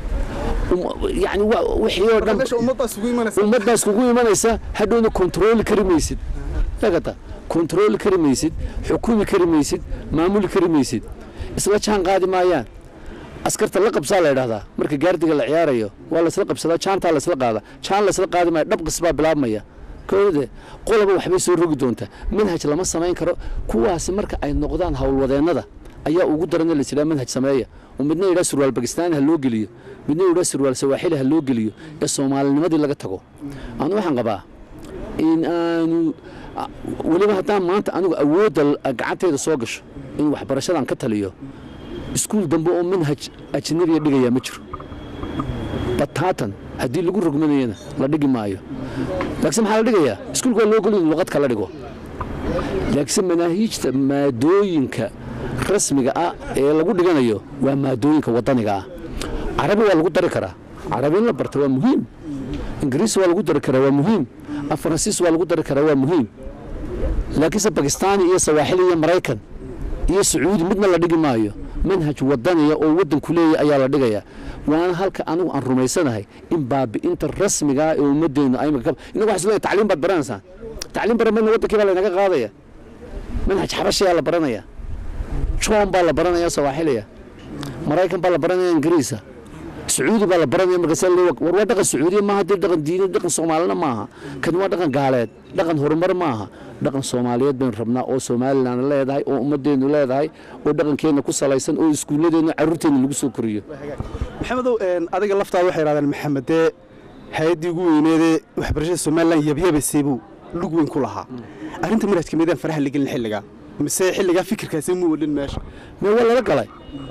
yani wixii oo dhan meesha ummaddaas ugu imanaysa ummaddaas kugu imanaysa hadhowna kontrooli kari maysid eegata kontrooli kari maysid xukumi kari maysid maamuli kari maysid isla jaan qaadi maayaan askarta la qabsaa la yidhahdaa marka gaardiga la ciyaarayo waa laysla qabsadaa jaantaa laysla qaada jaan laysla qaadi maayo dhabqis baa bilaabmaya koode qolaba waxbay soo rogi doontaa manhaj lama samayn karo kuwaasi marka ay noqdaan howlwadeennada ayaa ugu daran in la yidhaha manhaj sameeya oo midna yidhaha surwaal bakistaani ha loo geliyo midna yidhaha surwaal sawaaxili ha loo geliyo ee soomaalinimadii laga tago anu waxaan qabaa in aanu weliba haddaan maanta anigu awoodda gacantayda soo gasho in waxbarashadan ka taliyo iskuul dambe oo manhaj ajnabiya dhigayaa ma jiro bataatan haddii lagu rogmanayana la dhigi maayo laakiin maxaa la dhigayaa iskuulka waa loo goliy luqad kala dhigo laakiin manaahiijta maadooyinka rasmiga ah ee lagu dhiganayo waa maadooyinka wadaniga ah carabi waa lagu dari karaa carabi in la barta waa muhiim ingiriis waa lagu dari karaa waa muhiim faransiis waa lagu dari karaa waa muhiim laakiinse bakistaani iyo sawaaxili iyo maraykan iyo sacuudi midna la dhigi maayo manhaj wadaniya oo waddanku leeyahy ayaa la dhigayaa waana halka anigu aan rumaysanahay in baabi'inta rasmigaa ee ummadeennu imika inagu waxaa isleeyahay tacliim baad baranaysaan tacliim baran mayna waddankii baa laynaga qaadaya manhaj xabashiyaa la baranaya joon baa la baranaya sawaaxiliya maraykan baa la baranaya ingiriisa sacuudi baa la baranaya markaas war waa dhaqan sacuudiya maaha dee dhaqan diini dhaqan soomaalina maaha kan waa dhaqan gaaleed dhaqan horumar maaha dhaqan soomaaliyeed baynu rabnaa oo somalilan leedahay oo ummadeennu leedahay oo dhaqankeenna ku salaysan oo iskuulladeenna carruurteenna lagu soo koriyo maxamedow adiga laftaada waxay yidhahdeen maxamed dee hay-addii ugu weyneedee waxbarashada somalilan yabyabaysay buu lug weyn ku lahaa arrinta manhajka meedaan faraha lagelin xilligaa mise xilligaa fikirkaasi mu welin meesha mee waa lala galay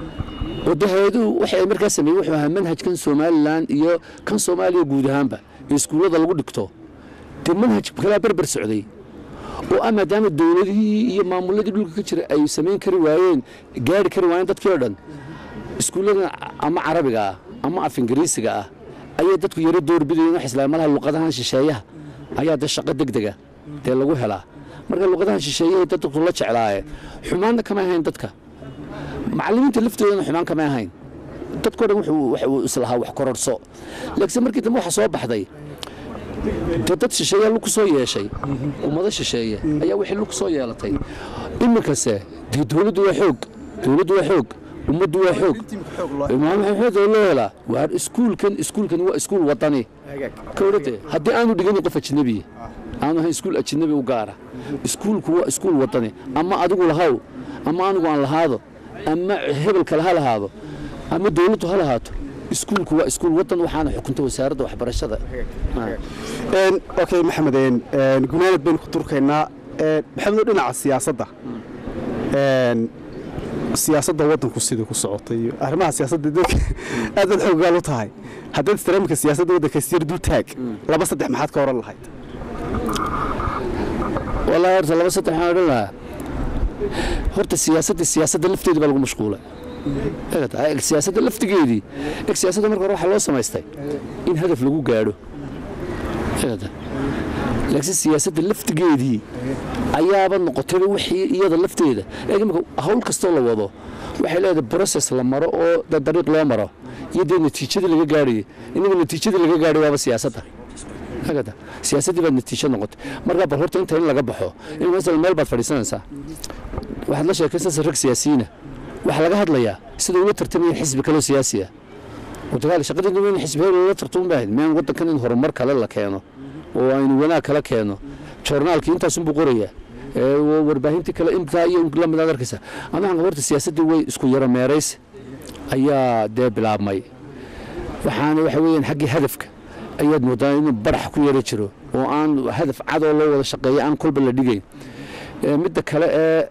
oo de hay-aduhu waxay ay markaa sameeyey wuxuu ahaa manhajkan somalilan iyo kan soomaaliya guud ahaanba ee iskuullada lagu dhigto dee manhaj kalaa berber socday oo ah maadaama dowladihii iyo maamuladii dhulka ka jira ay samayn kari waayeen gaari kari waayeen dadkii oo dhan iskuulladan ama carabiga ah ama af ingiriisiga ah ayay dadku yaro doorbidayeen wax islaamalaha luqadahan shisheeyaha ayaa dee shaqo degdega dee lagu helaa marka luqadahan shisheeyahay dadku la jeclaaye xumaanna kama ahayn dadka macallimiinta laftoodana xumaan kama ahayn dadkoo dhan wuxuu islahaa wax kororso laakiin markii dambe waxa soo baxday dee dad shisheeyaa lug ku soo yeeshay ummado shisheeye ayaa wixii lug ku soo yeelatay iminkase dee dowladdu waa xoog dowladdu waa xoog ummaddu waa xoog maxamed loo helaa waa iskuulkan iskuulkan waa iskuul wadani kowdhade haddii aanu dhiganin qof ajnabiya aanu ahayn iskuul ajnabi u gaara iskuulku waa iskuul wadani ama adigu lahaw ama anigu aan lahaado ama hebel kale ha lahaado ama dowladdu ha lahaato iskuulku waa iskuul wadan waxaana xukunta wasaaradda waxbarashada okay maxamed gunaanad baynu ku turkaynaa maxamedo dhinaca siyaasadda siyaasadda waddanku sidii ku socotay iyo arrimaha siyaasadda dadka aad baad xoogaal u tahay haddaad istaraamika siyaasadda waddanka siyar dul taag laba saddex maxaad ka oran lahayd wallaahi horta laba saddex waxaan odhan lahaa horta siyaasadda siyaasadda lafteedii baa lagu mashquulay siyaasadda laftigeedii eg siyaasadda marka hore waxaa loo samaystay in hadaf lagu gaadho laakiin siyaasadda laftigeedii ayaaba noqotayba wixii iyada lafteeda eeg imika hawl kastoo la wado waxay leedahay brocess la maro oo dariiq loo maro iyo dee natiijadii laga gaadhayay inaga natiijadii laga gaadhay waaba siyaasadda agada siyaasaddii baad natiijo noqotay markaa bal horta inta in laga baxo in masala meel baad fadhiisanaysaa waxaad la sheekaysanaysaa rag siyaasiyiina waxaa laga hadlayaa sida ula tartamayeen xisbi kaloo siyaasiya dagaal shaqadeedu weyn xisbi hebel ula tartaman baahayd meen waddankan in horumar kale la keeno oo aynu wanaag kala keeno joornaalkii intaasunbuu qorayaa warbaahintii kale intaa iyo lamid aad arkaysa ama waxaan horta siyaasaddii way isku yaro meerays ayaa dee bilaabmay waxaana waxa weeyaan xaggii hadafka ayaad moodaa inuu barax ku yara jiro oo aan hadaf cadoo loo wada shaqeeya aan kolba la dhigayn midda kale ee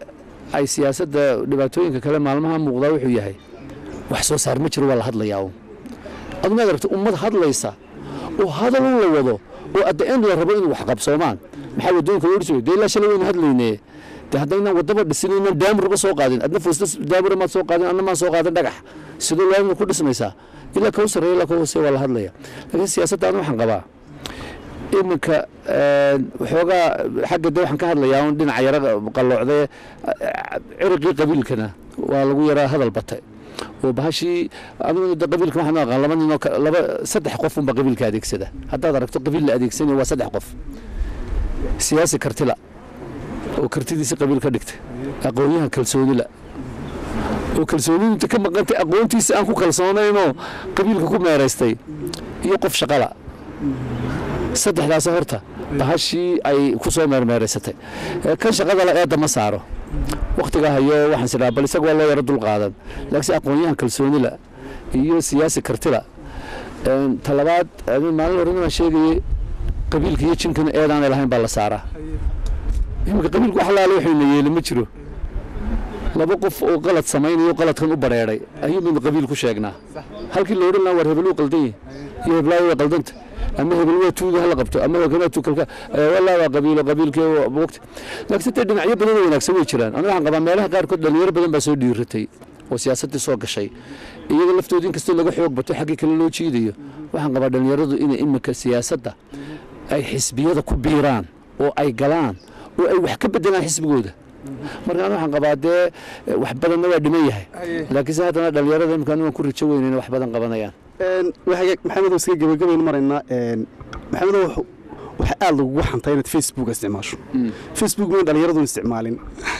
ay siyaasadda dhibaatooyinka kale maalmaha muuqdaa wuxuu yahay wax soo saar ma jiro waa la hadlayaa un aduna ad aragto ummad hadlaysa oo hadal un la wado oo adda end la rabo inuu wax qabsoomaan maxaa wadooyinka loo dhiso dee ilaa shalay waynu hadlayne dee haddaynaan wadaba dhisin inaan daamurba soo qaadin adna fuusta daamura maad soo qaadin adna maan soo qaadin dhagax sidoo laamina ku dhismaysaa ilaa ka u sarreeya ilaa ka hoose waa la hadlaya laakiin siyaasadda anu waxaan qabaa iminka waxoogaa xagga de waxaan ka hadlayaa un dhinaca yara qalloocdee cirqii qabiilkana waa lagu yaraa hadal batay oo bahashii anigu de qabiilka waxaan u aqaan laba ninoo laba saddex qof unba qabiilka adeegsada haddaad aragto qabiil la adeegsanayo waa saddex qof siyaasi kartila oo kartidiisi qabiil ka dhigtay aqoonyahan kalsoonila oo kalsooniinta ka maqantay aqoontiisa aan ku kalsoonaynoo qabiilka ku meeraystay iyo qof shaqala saddexdaas horta bahashii ay ku soo meermeeraysatay kan shaqada la eedda ma saaro wakhtiga hayo waxaan sidhaa bal isaga waa loo yaro dul qaadan laakiinse aqoonyahan kalsoonila iyo siyaasi kartila talabaad maalin hore inaan sheegayey qabiilka iyo jinkana eedaanay lahayn baa la saaraa iminka qabiilka wax laala waxayna yeeli ma jiro laba qof oo qalad samaynayo qaladkan u bareeray ayuu midna qabiil ku sheegnaa halkii la odhan lahaa war hebel uu qaldan yahay iyo heblaayo waa qaldanta ama hebel waa tuuga hala qabto ama waa tuukalka walaa waa qabiilo qabiilkee waqti laakiin dee dhinacyo badan oo wanaagsan way jiraan aniga waxaan qabaa meelaha qaarkood dhalinyaro badan baa soo dhiiratay oo siyaasaddii soo gashay iyaga laftooda inkastoo laga xoog bato xaggii kale loo jiidayo waxaan qabaa dhalinyaradu inay iminka siyaasadda ay xisbiyada ku biiraan oo ay galaan oo ay wax ka bedelaan xisbigooda markaan waxaan qabaa dee wax badanna waa dhiman yahay laakiinse haddana dhalinyarada imkaan waan ku rajo weyn inay wax badan qabanayaan maxamedow iskaga gebagabaynu maraynaa maxamedow waxaa aada lagugu xantaa inaad facebook isticmaasho facebook mayn dhalinyaradu isticmaalin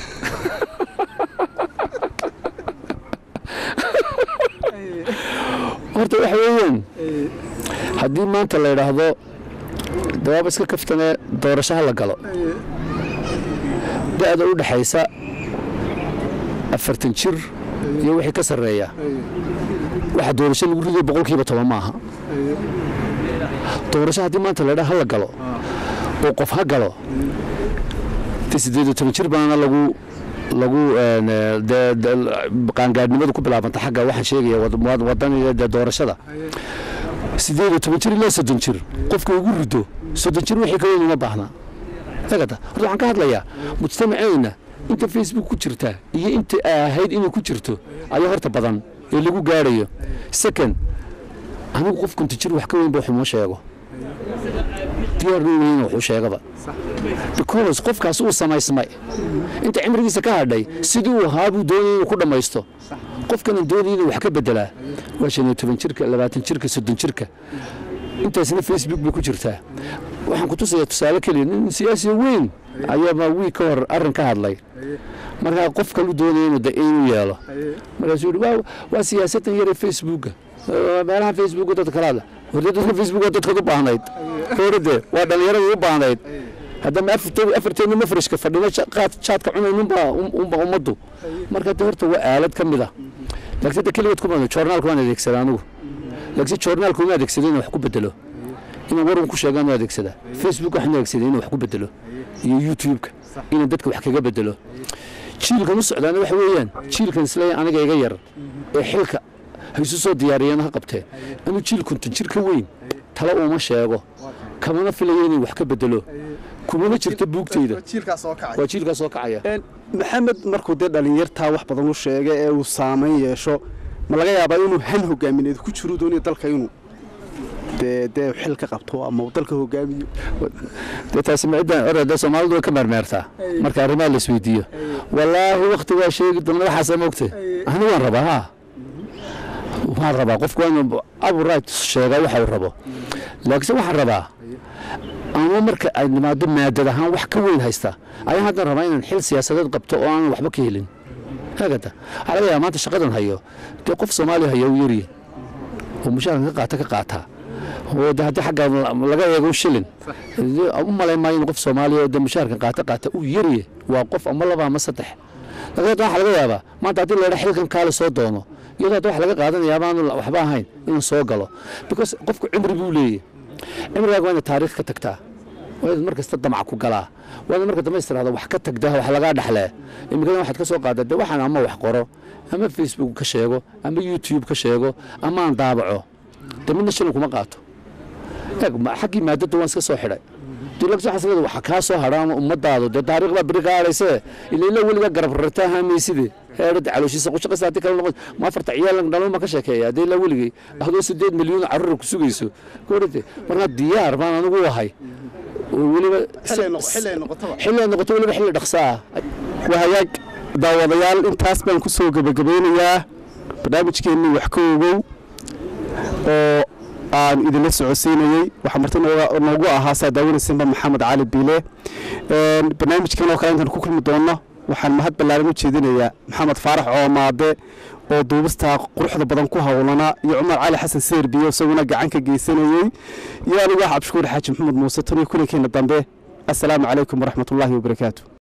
horta waxa weeyaan haddii maanta la yidhaahdo dawaaba iska kaftanee doorashaha la galo da-da u dhexaysa afartan jir iyo wixii ka sarreeya waxa doorasho lagu riday boqolkiiba toban maaha doorasho haddii maanta laydhaa ha la galo oo qof ha galo de siddeed iyo toban jir baana lagu lagu qaangaadhnimadu ku bilaabanta xagga waxaan sheegaya wadaniga dee doorashada siddeed iyo toban jir ilaa soddon jir qofka ugu rido soddon jir wixii ka weyn uma baahna agata horta waxaan ka hadlayaa mujtamaceenna inta facebook ku jirta iyo inta ahayd inay ku jirto ayaa horta badan ee lagu gaarayo second anigu qof kunta jir wax ka weyn ba waxuma sheego diyaarna weyn wuxuu sheegaba because qofkaas uu samaysmay inta cimrigiisa ka hadhay sidii uu ahaa buu doonaya inuu ku dhammaysto qofkana doonaya inuu wax ka bedelaa waa shan iyo toban jirka labaatan jirka soddon jirka intaasna facebook bay ku jirtaa waxaan ku tusayaa tusaale keliya nin siyaasi weyn ayaaba wiig ka hor arrin ka hadlay markaa qof kalu doonaya inuu inuu yeelo markaasuu yidhi waa waa siyaasadan yare facebooka meelaha facebooka dadka kala hadla horde dadka facebooka dadkaad u baahnayd horde waa dhallinyarada u baahnayd haddama afarteenu mafrashka fadhino jaadka cunaynunbaa unba ummaddu marka de horta waa aalad ka mid ah laakiin de keligood kuma joornaalka waan adeegsadaa anigu laakiin joornaalka uma adeegsada inuu wax ku bedelo inaan warun ku sheegaan u adeegsadaa facebook waxaan adeegsaday inuu wax ku bedelo iyo youtube-ka inaan dadka wax kaga bedelo jiilkan u socdaana waxa weeyaan jiilkan isleeya aniga iga yar ee xilka haysu soo diyaariyeen ha qabteen anuu jiil konton jir ka weyn tale uuma sheego kamana filayo inay wax ka bedelo kumana jirto buugtayda waa jiilkaa soo kacaya maxamed markuu dee dhalinyartaa wax badan u sheega ee uu saamayn yeesho ma laga yaabaa inuu han hogaamineed ku jiru doonayo dalka inuu dee dee xil ka qabto ama uu dalka hogaamiyo dee taasi maciddan orada soomaalidu way ka meermeertaa marka arrimaha la isweydiiyo wallaahi wakti waa sheegi doona waxaasa moogtay ani waan rabaa ha waan rabaa qofku waa inuu abu right sheegaa waxa uu rabo laakiinse waxaan rabaa ama marka ay nimaado maadad ahaan wax ka weyn haysta ayaan haddan rabaa inaan xil siyaasadeed qabto oo aanan waxba ka helin haagata waxaa laga yaaba maanta shaqadan hayo dee qof soomaaliya haya uu yaryahay oo mushaarkan ka qaata ka qaataa oo de haddii xagga laga eego shilin u malayn maayo in qof soomaaliya oo de mushaarkan qaata qaata uu yaryahay waa qof ama laba ama saddex laakiin waxaa laga yaabaa maanta haddii la yidhaa xilkan kaale soo doono iyadoo hadda wax laga qaadanaya amaanu waxba ahayn inuu soo galo because qofku cimri buu leeyahy cimrigaaga waa inaad taariikh ka tagtaa waa inaad mar kasta damac ku galaa waa inaad marka dambe istiraahdo wax ka tagda wax lagaa dhexlee imikadan waxaad ka soo qaada de waxaan ama wax qoro ama facebook ka sheego ama youtube ka sheego ama aan daabaco de midna shilin kuma qaato eeg ma- xaggii maadada waan iska soo xidhay dilagsaxaslada waxa kaa soo hadha ama ummadaadu dee taariikhda beri qaadhaysee ila ila weliga garab rartaa haameyside heerada calooshiisa qushaqaysa haddii kale noqon ma afarta ciyaal dhalmo ma ka sheekeeya haddii ila weligay adoo sideed milyan carruur ku sugayso koorite markaa diyaar baan anigu ahay oo weliba xilli ay noqoto weliba xilli dhaqsaa wahagaag daawadayaal intaas baan ku soo gebagabeynayaa barnaamijkeennii wax ka ogow oo aan idinla socodsiinayey waxaa marti nooga- noogu ahaa saa daawanaysanba maxamed cali biile Een, barnaamijkan oo kale intaan ku kulmi doonno waxaan mahad ballaaran u jeedinayaa maxamed faarax coomaade oo duubista quruxda badan ku howlanaa iyo cumar cali xasan seerbiyo isaguna gacan ka geysanayey iyo anigu ah cabdishukuur xaaji maxamed muuse tan iyo kulankeena dambe assalaamu calaykum waraxmatullaahi wabarakaatu